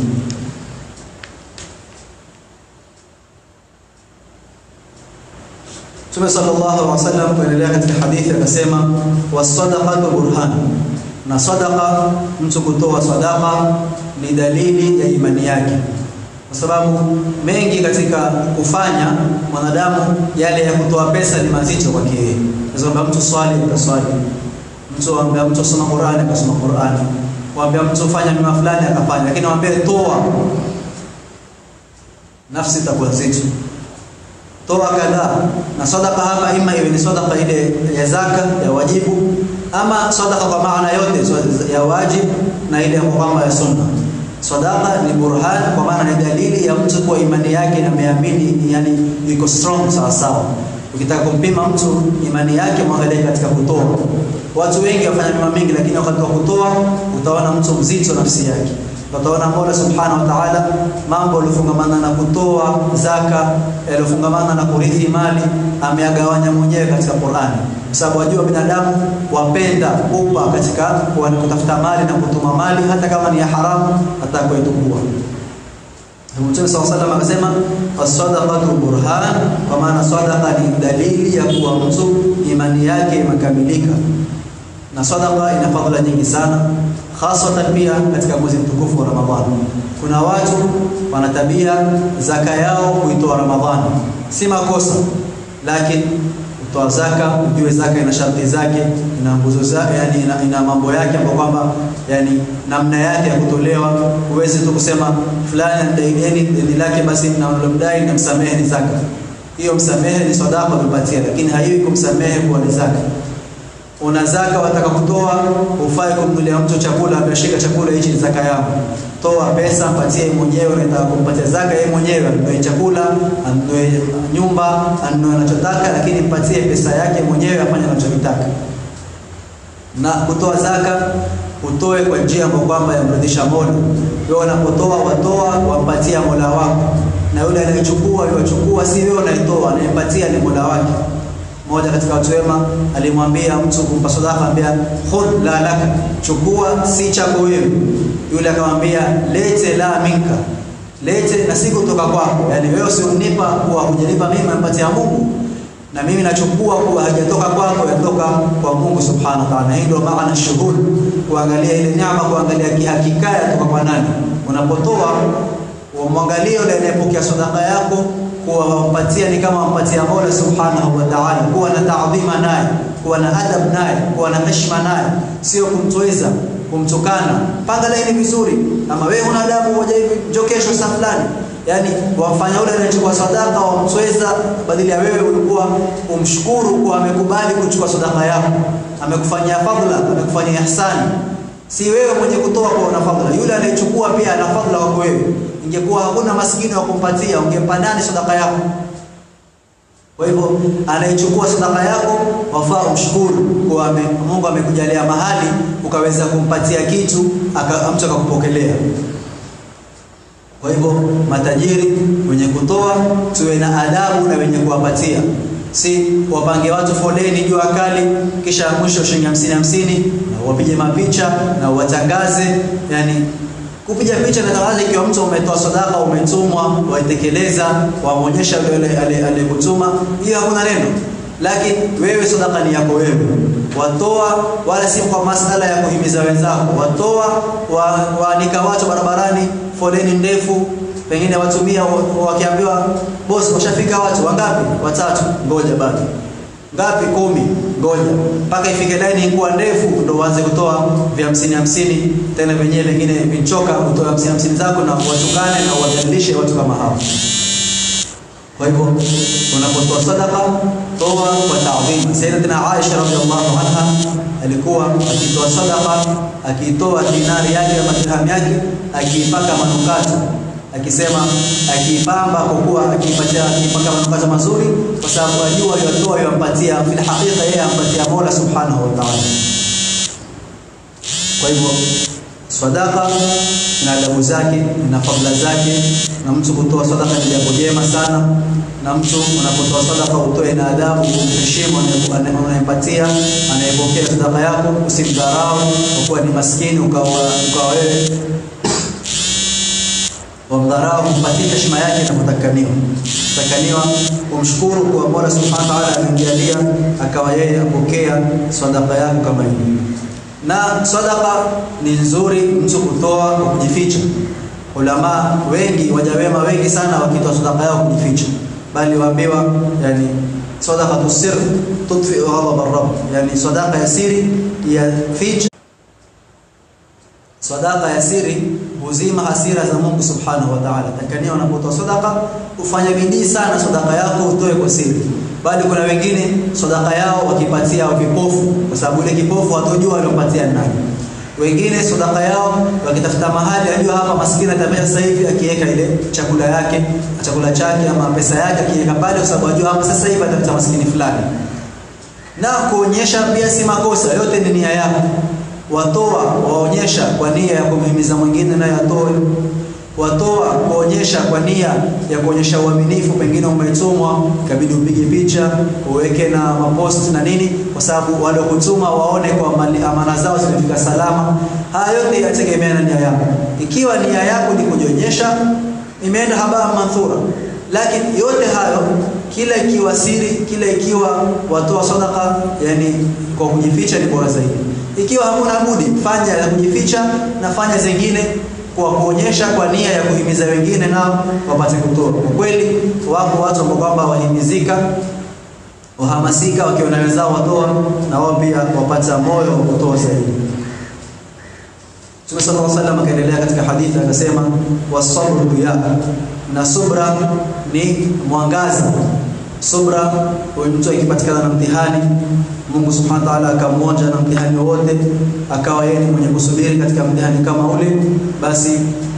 Mtume sallallahu alaihi wasallam kuendelea katika hadithi akasema, wasadaqatu burhan, na sadaka, mtu kutoa sadaka ni dalili ya imani yake, kwa sababu mengi katika kufanya mwanadamu, yale ya kutoa pesa ni mazito kwake yeye. Kwa mtu swali, ataswali mtu ambaye mtu soma Qur'ani akasoma Qur'ani, waambia mtu fanya mema fulani akafanya, lakini waambie toa, nafsi itakuwa nzito. Toa kadhaa na sadaka hapa, ima iwe ni sadaka ile ya zaka ya wajibu, ama sadaka kwa maana yote ya wajibu na ile ya kwamba ya sunna. Sadaka ni burhan, kwa maana ni dalili ya mtu kwa imani yake ameamini, yani iko strong sawa sawa. Ukitaka kumpima mtu imani yake, mwangalie katika kutoa. Watu wengi wafanya mema mingi, lakini wakati wa kutoa utaona mtu mzito nafsi yake. Utaona Mola Subhanahu wa Ta'ala mambo yaliyofungamana na kutoa zaka, yaliyofungamana na kurithi mali ameagawanya mwenyewe katika Qur'ani, kwa sababu wajua binadamu wapenda kupa katika kutafuta mali na kutuma mali, hata kama ni ya haramu, hata kuitukua. Mtume SAW salam akasema as-sadaqatu burhan, kwa maana sadaqa ni dalili ya kuwa mtu imani yake imekamilika, na sadaqa ina fadhila nyingi sana, hasatan pia katika mwezi mtukufu wa Ramadhani. Kuna watu wana tabia zaka yao kuitoa Ramadhani, si makosa, lakini kutoa zaka, ujue zaka ina sharti zake, ina nguzo zake, yani ina, ina mambo yake ambayo kwamba yani namna yake ya kutolewa. Huwezi tu kusema fulani anadai deni lake, basi namdai namsamehe ni zaka. Hiyo msamehe ni sadaka umepatia, lakini haiwi kumsamehe kuwa ni zaka. Una zaka wataka kutoa, ufai kumnulia mtu chakula, ameshika chakula hichi ni zaka yangu. Toa pesa, mpatie mwenyewe, unataka kumpatia zaka yeye mwenyewe, anunue chakula, anunue nyumba, anunue anachotaka, lakini mpatie pesa yake mwenyewe, afanye anachotaka. Na kutoa zaka utoe kwa njia ambayo kwamba yamridhisha Mola. Wewe unapotoa watoa wampatia Mola wako, na yule anayechukua yachukua, si wewe unaitoa, anayempatia ni Mola wake. Mmoja katika watu wema alimwambia mtu kumpa sadaka, ambia khudh la laka, chukua si chako wewe. Yule akamwambia lete la minka, lete na si kutoka kwako, yani wewe usionipa kuwa hujanipa mimi, ampatia Mungu na mimi nachukua kuwa hajatoka kwako, yatoka kwa Mungu subhanahu wa ta'ala. Hii ndio maana shughuli, kuangalia ile neema, kuangalia kihakika yatoka kwa nani. Unapotoa umwangalie yule anayepokea sadaka yako, kuwa wampatia ni kama wampatia Mola subhanahu wa ta'ala, kuwa na taadhima naye, kuwa na adab naye, kuwa na heshima naye, sio kumtweza kumtukana. Panga laini vizuri, ama wewe una adabu moja hivi, njoo kesho saa fulani Yaani wamfanya yule anayechukua sadaka wamtweza, badala ya wewe ulikuwa umshukuru kwa amekubali kuchukua sadaka yako, amekufanyia fadhila, amekufanyia ihsani. Si wewe mwenye kutoa kwa una fadhila, yule anayechukua pia ana fadhila kwako wewe. Ingekuwa hakuna maskini wa kumpatia, ungempa nani sadaka yako? Kwa hivyo anayechukua sadaka yako wafaa umshukuru kwa ame, Mungu amekujalia mahali ukaweza kumpatia kitu aka, mtu akakupokelea. Kwa hivyo matajiri wenye kutoa tuwe na adabu na wenye kuwapatia, si wapange watu foleni jua kali, kisha mwisho shilingi hamsini hamsini, na wapige mapicha na watangaze. Yani kupiga picha na tangaza, ikiwa mtu umetoa sadaka, umetumwa, waitekeleza, wamuonyesha yule aliyekutuma, hiyo hakuna neno. Lakini wewe sadaka ni yako wewe, watoa, wala si kwa masala ya kuhimiza wenzako. Watoa, waanika watu barabarani foleni ndefu, pengine watumia wakiambiwa bosi, washafika watu wangapi? Watatu. Ngoja bado ngapi? Kumi. Ngoja mpaka ifike laini ikuwa ndefu, ndo uanze kutoa vya hamsini hamsini, tena wenyewe vingine vichoka, utoe hamsini hamsini zako na watukane na uwadhalilishe watu kama hao. Kwa hivyo unapotoa sadaka toa kwa taadhima. Sayyidatina Aisha radhiallahu anha alikuwa akitoa sadaka, akiitoa dinari yake ama dirham yake, akiipaka manukato, akisema akiipamba, kwa kuwa akiipatia akipaka manukato mazuri, kwa sababu ajua yatoa yampatia, fil haqiqa yeye ampatia Mola subhanahu wa ta'ala. Kwa hivyo sadaka na adabu zake na fadhila zake, na mtu kutoa sadaka ni jambo jema sana, na mtu unapotoa sadaka utoe na adabu, umheshimu anayempatia, anayepokea sadaka yako, usimdharau kwa kuwa ni maskini, ukawa ukawa wewe wamdharau, mpatie heshima yake inapotakaniwa takaniwa kumshukuru kwa Mola subhanahu wa ta'ala amemjalia akawa yeye apokea sadaka yako kama hivi. na sadaka ni nzuri mtu kutoa kwa kujificha. Ulama wengi wajawema wengi sana wakitoa sadaka yao kujificha, bali waambiwa yani sadaqatu sir tudfi ghadab ar-rabb, yani sadaka ya siri ya ficha, sadaka ya siri huzima hasira za Mungu subhanahu wa ta'ala. Takania unapotoa sadaka ufanye bidii sana sadaka yako utoe kwa siri bali kuna wengine sadaka yao wakipatia vipofu, kwa sababu ile kipofu hatojua aliompatia nani. Wengine sadaka yao wakitafuta mahali, ajua hapa maskini atamea sasa hivi, akiweka ile chakula yake chakula chake ama pesa yake akiweka pale, kwa sababu ajua hapa sasa hivi atapata maskini fulani. Na kuonyesha pia si makosa, yote ni nia yako. Watoa waonyesha kwa nia ya kumhimiza mwingine naye atoe watoa kuonyesha kwa nia ya kuonyesha uaminifu, pengine umetumwa ikabidi upige picha uweke na mapost na nini, kwa sababu wale kutuma waone kwa amana zao zimefika salama. Haya yote yategemea na nia yako. Ikiwa nia yako ni kujionyesha, imeenda habaa manthura. Lakini yote hayo, kila ikiwa siri, kila ikiwa watoa sadaka, yani kwa kujificha ni bora zaidi. Ikiwa hamuna budi, fanya ya kujificha na fanya zingine kwa kuonyesha kwa nia ya kuhimiza wengine nao wapate kutoa. Kwa kweli wako watu ambao kwamba wahimizika, wahamasika, wakiona wenzao watoa, na wao pia wapata moyo wa kutoa zaidi. Mtume sallallahu alaihi wasallam akaendelea katika hadithi akasema, wasabru ya na subra ni mwangaza. Subra, mtu akipatikana na mtihani Mungu subhanahu wa ta'ala akamwonja na mtihani wote, akawa yeye ni mwenye kusubiri katika mtihani kama ule, basi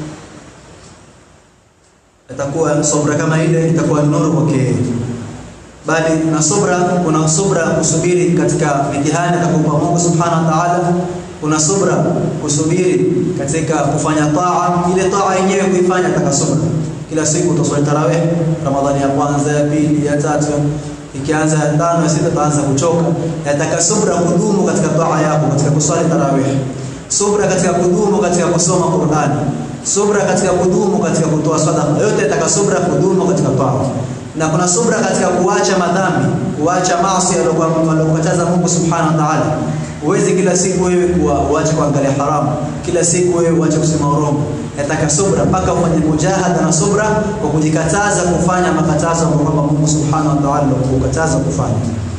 atakuwa subra kama ile itakuwa nuru kwake. Bali na subra, kuna subra kusubiri katika mitihani atakupa Mungu subhanahu wa ta'ala. Kuna subra kusubiri katika kufanya taa, ile taa yenyewe kuifanya ataka subra. Kila siku utaswali tarawih, Ramadhani ya kwanza, ya pili, ya tatu ikianza ya tano ya sita utaanza kuchoka. Yataka subra kudumu katika taa yako, katika kuswali tarawih, subra katika kudumu katika kusoma Qur'ani, subra katika kudumu katika kutoa sadaka. Yote yataka subra kudumu katika taa, na kuna subra katika kuacha madhambi, kuacha maasi aliyokataza Mungu subhanahu wa ta'ala. Uwezi kila siku wewe kuwa uache kuangalia haramu, kila siku wewe uache kusema urongo. Yataka subra mpaka ufanye mujahada na subra kwa kujikataza kufanya makatazo ambayo kwamba Mungu subhanahu wa ta'ala alikukataza kufanya.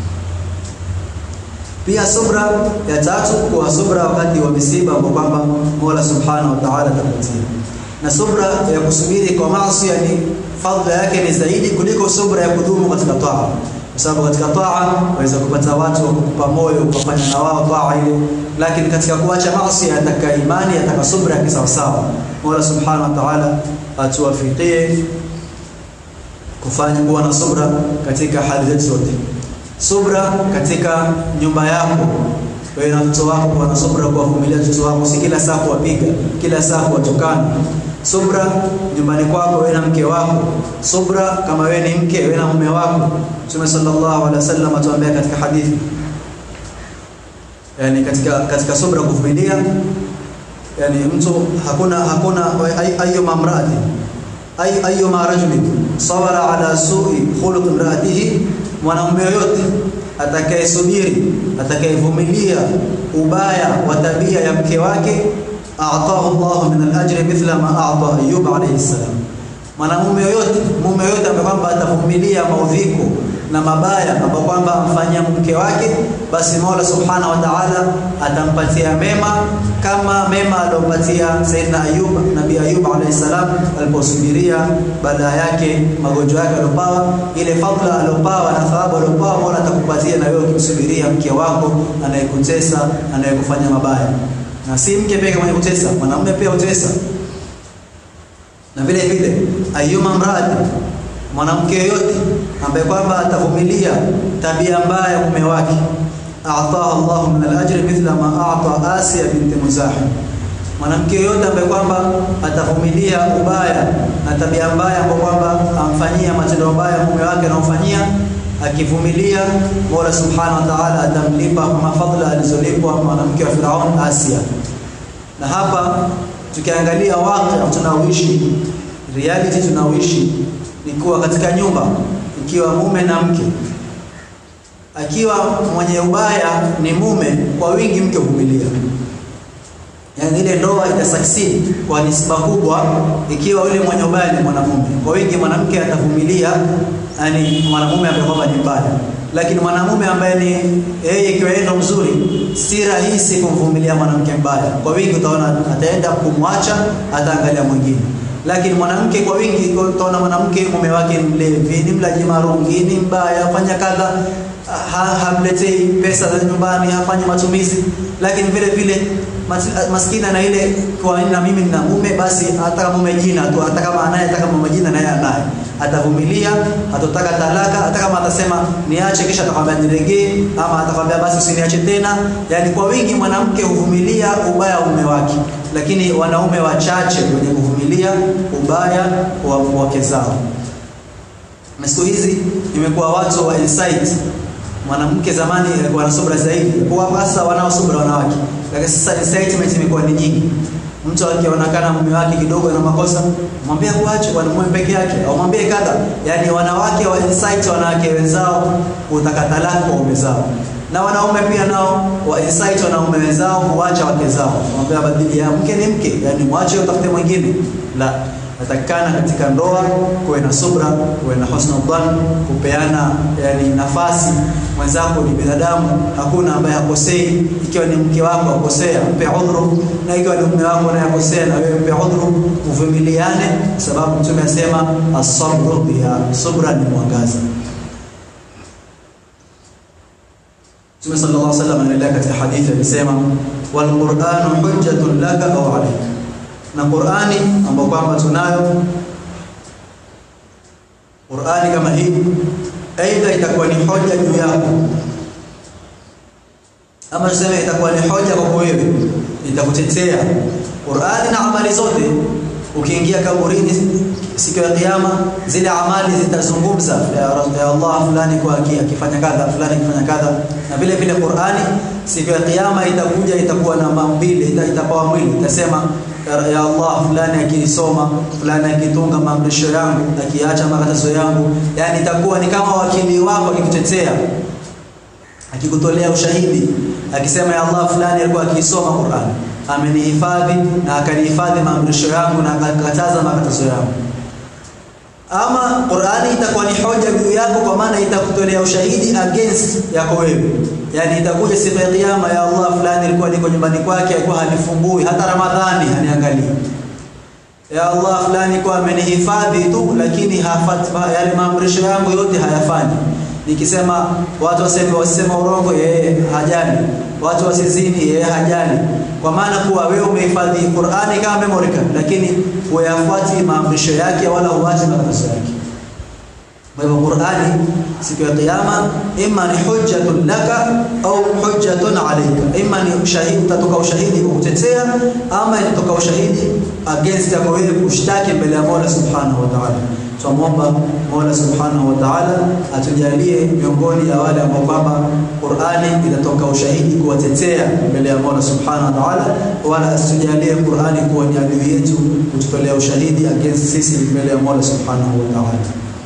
Pia subra ya tatu, kwa subra wakati wa misiba ambao kwamba Mola subhanahu wa ta'ala atakupatia, na subra ya kusubiri kwa maasi, yani fadhila yake ni zaidi kuliko subra ya kudumu katika taa kwa sababu katika taa waweza kupata watu wa kukupa moyo ukafanya na wao taa ile, lakini katika kuacha maasi ataka imani, ataka subra ya kisawasawa. Mola subhanahu wa ta'ala atuwafikie kufanya kuwa na subra katika hali zetu zote. Subra katika nyumba yako, wewe na mtoto wako, kuwa na subra kuwavumilia watoto wako, si kila saa kuwapiga, kila saa kuwatukana subra nyumbani kwako wewe na mke wako, subra kama wewe ni mke wewe na mume wako. Mtume sallallahu alaihi wasallam atuambia katika hadithi, yani katika katika subra kuvumilia, yani mtu hakuna hakuna ayyuma mraati ay ayyuma rajulin sabara ala su'i khuluq imraatihi, mwanamume yoyote atakayesubiri atakayevumilia ubaya wa tabia ya mke wake a'tahu Allah min al-ajri mithla ma a'ta Ayyub alayhi salam. Mwanamume yoyote, mume yoyote ambaye kwamba atavumilia maudhiko na mabaya ambayo kwamba amfanyia mke wake, basi Mola Subhanahu wa Ta'ala atampatia mema kama mema aliyompatia Sayyidina Ayyub, Nabii Ayyub alayhi salam aliposubiria baada yake magonjwa yake aliyopawa, ile fadhila aliyopawa na thawabu aliyopawa, Mola atakupatia na wewe ukimsubiria mke wako anayekutesa, anayekufanya mabaya na si mke pekee mwenye kutesa, mwanamume pia hutesa. Na vile vile ayuma mradi, mwanamke yoyote ambaye kwamba atavumilia tabia mbaya ya mume wake, a'taha Allahu min al-ajri mithla ma a'ta Asiya binti Muzahim. Mwanamke yoyote ambaye kwamba atavumilia ubaya na tabia mbaya ambayo kwamba amfanyia matendo mabaya mume wake anaomfanyia akivumilia Mola Subhanahu wa Ta'ala atamlipa kwa fadhila alizolipwa mwanamke wa Firaun Asia. Na hapa tukiangalia waqi tunaoishi, reality tunaoishi ni kuwa katika nyumba, ikiwa mume na mke, akiwa mwenye ubaya ni mume, kwa wingi mke huvumilia yani ile ndoa itasucceed kwa nisba kubwa ikiwa yule mwenye ubaya ni mwanamume. Kwa wingi mwanamke atavumilia, yani mwanamume ambaye kwamba ni mbaya, lakini mwanamume ambaye ni yeye ikiwa yeye ndo mzuri, si rahisi kumvumilia mwanamke mbaya. Kwa wingi utaona ataenda kumwacha, ataangalia mwingine lakini mwanamke kwa wingi utaona mwanamke mume wake ni mlevi, ni mlaji marungi, ni mbaya, afanya kadha, ha, hamletei pesa za nyumbani, hafanyi matumizi, lakini vile vile maskini na ile kwa na mimi nina mume, basi hata kama mume jina tu, hata kama anaye, hata kama mume jina naye anaye, atavumilia, hatotaka talaka, hata kama atasema niache, kisha atakwambia niregee, ama atakwambia basi usiniache tena. Yani kwa wingi mwanamke huvumilia ubaya wa mume wake, lakini wanaume wachache wenye kuvumilia ubaya wa wake zao. Na siku hizi imekuwa watu wa insight mwanamke zamani alikuwa na subra zaidi, kwa hasa wanao subra wanawake, lakini sasa incitement imekuwa ni nyingi. Mtu akionekana mume wake kidogo na makosa, mwambie kuache kwa mume peke yake, au mwambie kadha. Yani wanawake wa insight wanawake wenzao kutaka talaka kwa mume zao, na wanaume pia nao wa insight wanaume wenzao kuacha wake zao, mwambie badili ya mke ni mke, yani mwache utafute mwingine. La, natakikana katika ndoa kuwe na subra, kuwe na husnul dhan, kupeana yani nafasi. Mwenzako ni binadamu, hakuna ambaye hakosei. Ikiwa ni mke wako akosea, mpe udhuru, na ikiwa ni mume wako naye akosea, na wewe mpe udhuru, uvumiliane, sababu Mtume asema as-sabru biha, subra ni mwangaza. Mtume sallallahu alaihi wasallam anaendelea katika hadithi alisema, wal qur'anu hujjatun laka au alayka na Qur'ani ambayo kwamba tunayo Qur'ani kama hii aidha itakuwa ni hoja juu yako ama tuseme itakuwa ni hoja kwa wewe itakutetea Qur'ani na amali zote ukiingia kaburini siku ya kiyama zile amali zitazungumza ya Allah fulani kwa akifanya kadha fulani akifanya kadha na vile vile Qur'ani siku ya kiyama itakuja itakuwa na mambile itapawa mwili itasema ya Allah fulani akisoma fulani akitunga maamrisho yangu akiacha makatazo yangu yani itakuwa ni kama wakili wako akikutetea akikutolea ushahidi akisema ya Allah fulani alikuwa akisoma Qur'an amenihifadhi na akanihifadhi maamrisho yangu na akakataza makatazo yangu ama Qur'ani itakuwa ni hoja juu yako kwa maana itakutolea ushahidi against yako wewe yani itakuja siku ya kiyama ya Allah fulani alikuwa niko nyumbani kwake alikuwa halifungui hata Ramadhani haniangalii ya Allah fulani kwa amenihifadhi tu lakini hafati yale maamrisho yangu yote hayafanyi nikisema watu waseme wasema urongo yeye hajali watu wasizini yeye hajali kwa maana kuwa wewe umehifadhi Qur'ani kama memory card lakini huyafuati maamrisho yake wala huachi makatazo yake kwa hivyo Qur'ani siku ya kiyama imma ni hujjatun laka au hujjatun alayka imma ni ushahidi utatoka ushahidi kukutetea ama itatoka ushahidi against yako wewe kushtaki mbele ya Mola Subhanahu wa Ta'ala tunamwomba Mola Subhanahu wa Ta'ala atujalie miongoni ya wale ambao kwamba Qur'ani itatoka ushahidi kuwatetea mbele ya Mola Subhanahu wa Ta'ala wala asitujalie Qur'ani kuwa ni adui yetu kututolea ushahidi against sisi mbele ya Mola Subhanahu wa Ta'ala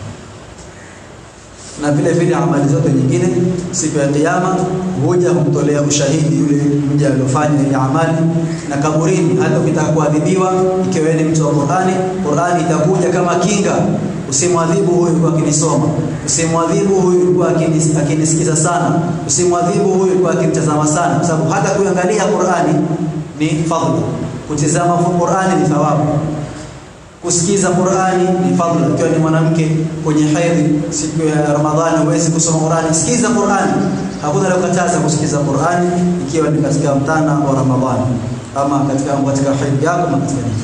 na vile vile amali zote nyingine siku ya kiyama huja kumtolea ushahidi yule mja aliyofanya ile amali na kaburini hata ukitaka kuadhibiwa ikiwa ni mtu wa Qur'ani Qur'ani itakuja kama kinga usimwadhibu huyu kwa akinisoma usimwadhibu huyu kwa akinisikiza sana usimwadhibu huyu kwa akinitazama sana kwa sababu hata kuangalia Qur'ani ni fadhila kutizama Qur'ani ni thawabu kusikiza Qur'ani ni fadhila. Ikiwa ni mwanamke kwenye hedhi siku ya Ramadhani huwezi kusoma Qur'ani, sikiza Qur'ani. Hakuna aliyokataza kusikiza Qur'ani ikiwa ni katika mtana wa Ramadhani ama katika katika hedhi yako ama katika nini.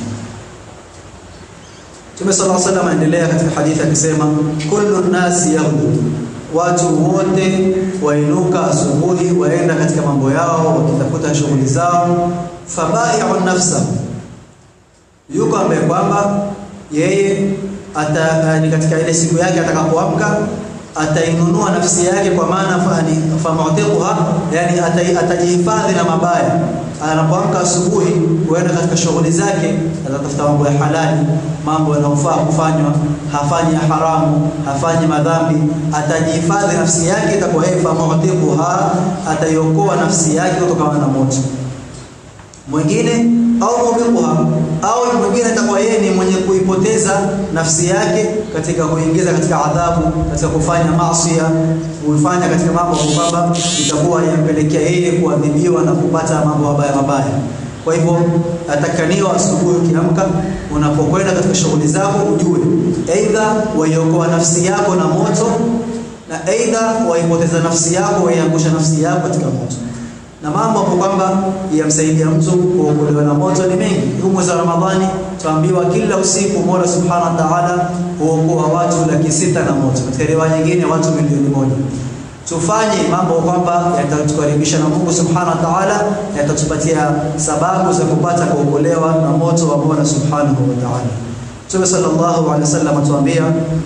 Mtume sallallahu alaihi wasallam anaendelea katika hadithi akisema, kullu nasi yaghdu, watu wote wainuka asubuhi waenda katika mambo yao wakitafuta shughuli zao, fabai'u nafsahu yuko ambaye kwamba yeye ata ni katika ile siku yake atakapoamka atainunua nafsi yake kwa maana fani famutiquha yani atajihifadhi na mabaya anapoamka asubuhi huenda katika shughuli zake atatafuta mambo ya halali mambo yanayofaa kufanywa hafanyi haramu hafanyi madhambi atajihifadhi nafsi yake itakuwa yeye famutiquha ataiokoa nafsi yake kutokana na moto mwingine au mubiquha au mwingine atakuwa yeye ni mwenye kuipoteza nafsi yake katika kuingiza katika adhabu katika kufanya maasi kuifanya katika mambo kwamba itakuwa yampelekea yeye kuadhibiwa na kupata mambo mabaya mabaya kwa hivyo atakaniwa asubuhi ukiamka unapokwenda katika shughuli zako ujue aidha waiokoa nafsi yako na moto na aidha waipoteza nafsi yako waiangusha nafsi yako katika moto na mambo hapo kwamba yamsaidia mtu kuokolewa na moto ni mengi. Huu mwezi wa Ramadhani tuambiwa kila usiku Mola Subhanahu wa Ta'ala huokoa watu laki sita na moto, katika riwaya nyingine watu milioni moja. Tufanye mambo kwamba yatatukaribisha na Mungu Subhanahu wa Ta'ala, yatatupatia sababu za kupata kuokolewa na moto wa Mola Subhanahu wa Ta'ala. Mtume sallallahu alaihi wasallam atuambia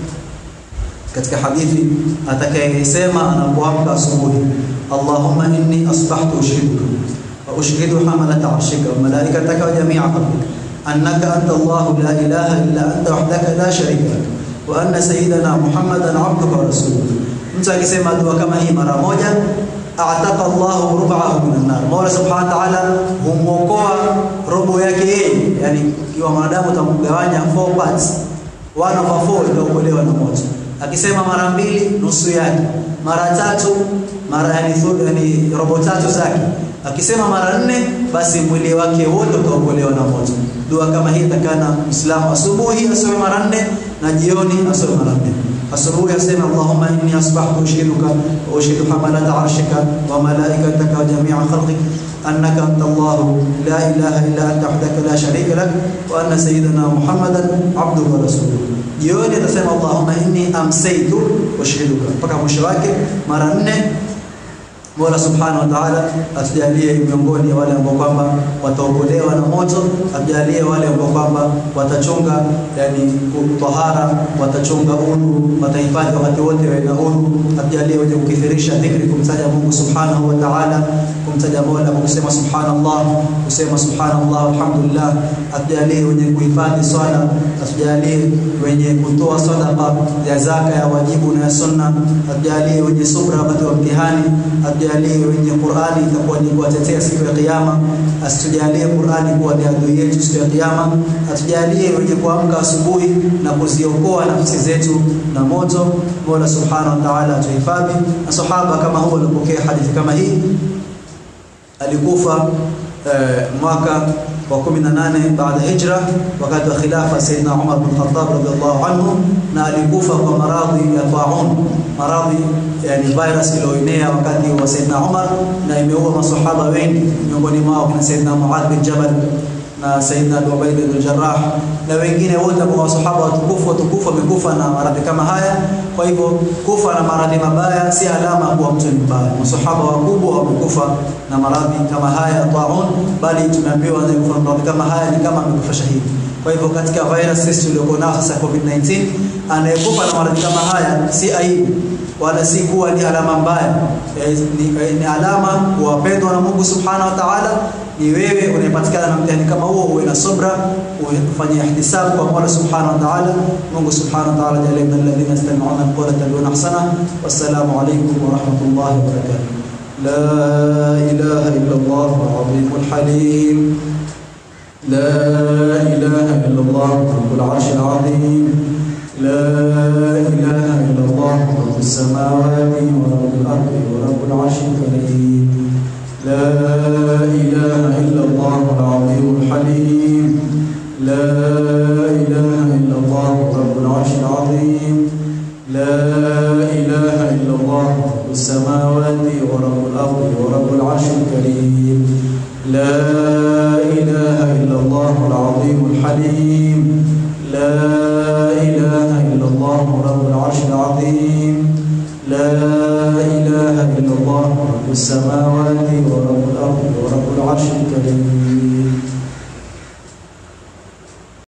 katika hadithi atakayesema anapoamka asubuhi Allahumma inni asbahtu ushhiduka wa ushhidu hamalata arshika wa malaikataka wa jami'a khalqika annaka anta Allah la ilaha illa anta wahdaka la sharika lak wa anna sayyidana Muhammadan abduka wa rasuluka mtu akisema dua kama hii mara moja ataka Allahu rub'ahu minan nar Mola subhanahu wa ta'ala humuokoa robo yake yeye yani kiwa mwanadamu utamgawanya four parts one over four itaokolewa na moto akisema mara mbili nusu yake mara tatu mara yani, yani robo tatu zake akisema mara nne basi mwili wake wote utaokolewa na moto dua kama hii takana muislamu asubuhi asome mara nne na jioni asome mara nne asubuhi asema allahumma inni asbahtu ushiduka wa ushidu hamalata arshika wa malaikataka wa jami'a khalqik أنك أنت الله لا إله إلا أنت وحدك لا شريك لك وأن سيدنا محمدا عبده ورسوله jioni atasema Allahumma inni amsaytu ushiduka mpaka mwisho wake mara nne Mola Subhanahu wa Ta'ala atujalie miongoni ya wale ambao kwamba wataokolewa na moto, atujalie wale ambao kwamba watachunga yani tahara, watachunga udhu, watahifadhi wakati wote wawe na udhu, atujalie wenye kukithirisha dhikri, kumtaja Mungu Subhanahu wa Ta'ala, kumtaja Mola kwa kusema subhanallah, kusema subhanallah alhamdulillah, atujalie wenye kuhifadhi swala, atujalie wenye kutoa sadaqa ya zaka ya wajibu na ya sunna, atujalie wenye subra wakati wa mtihani, atujalie wenye Qur'ani itakuwa ni kuwatetea siku ya kiyama, asitujalie Qur'ani kuwa ni adui yetu siku ya kiyama, atujalie wenye kuamka asubuhi na kuziokoa nafsi zetu na moto. Mola Subhanahu wa Ta'ala atuhifadhi. Na sahaba kama huwa alipokea hadithi kama hii alikufa eh, mwaka wa 18 baada hijra wakati wa khilafa Sayyidina Umar bin Khattab radhiallahu anhu, na alikufa kwa maradhi ya taun, maradhi yani virus iliyoenea wakati wa Sayyidina Umar na imeua masahaba wengi, miongoni mwao kuna Sayyidina Muadh bin Jabal na Sayyidina Abu Ubaida bin Jarrah na wengine wote ambao masahaba watukufu watukufu wamekufa na maradhi kama haya. Kwa hivyo kufa na maradhi mabaya si alama kuwa mtu ni mbaya. Masahaba wakubwa wamekufa na maradhi kama haya taun, bali tumeambiwa anayekufa na maradhi kama haya ni kama amekufa shahidi. Kwa hivyo katika virus tuliokuwa nao sasa COVID-19, anayekufa na maradhi kama haya si aibu wala si kuwa ni alama mbaya, e, ni, e, ni alama kuwapendwa na Mungu Subhanahu wa Ta'ala. Ni wewe unayepatikana na mtihani kama huo, uwe na subra, ufanye ihtisabu kwa Mola Subhanahu wa Ta'ala. Mungu Subhanahu wa Ta'ala jalie min alladhina yastami'una alqawla yattabi'una ahsana. Wassalamu alaykum wa rahmatullahi wa barakatuh. La ilaha illa Allah al-azim al-halim. La ilaha illa Allah rabbul arshil azim. لا إله إلا الله رب السماوات ورب الأرض ورب العرش الكريم لا إله إلا الله العظيم الحليم لا إله إلا الله رب العرش العظيم لا إله إلا الله رب السماوات ورب الأرض ورب العرش الكريم لا إله إلا الله العظيم الحليم لا إله إلا الله رب العرش العظيم لا إله إلا الله رب السماوات ورب الأرض ورب العرش الكريم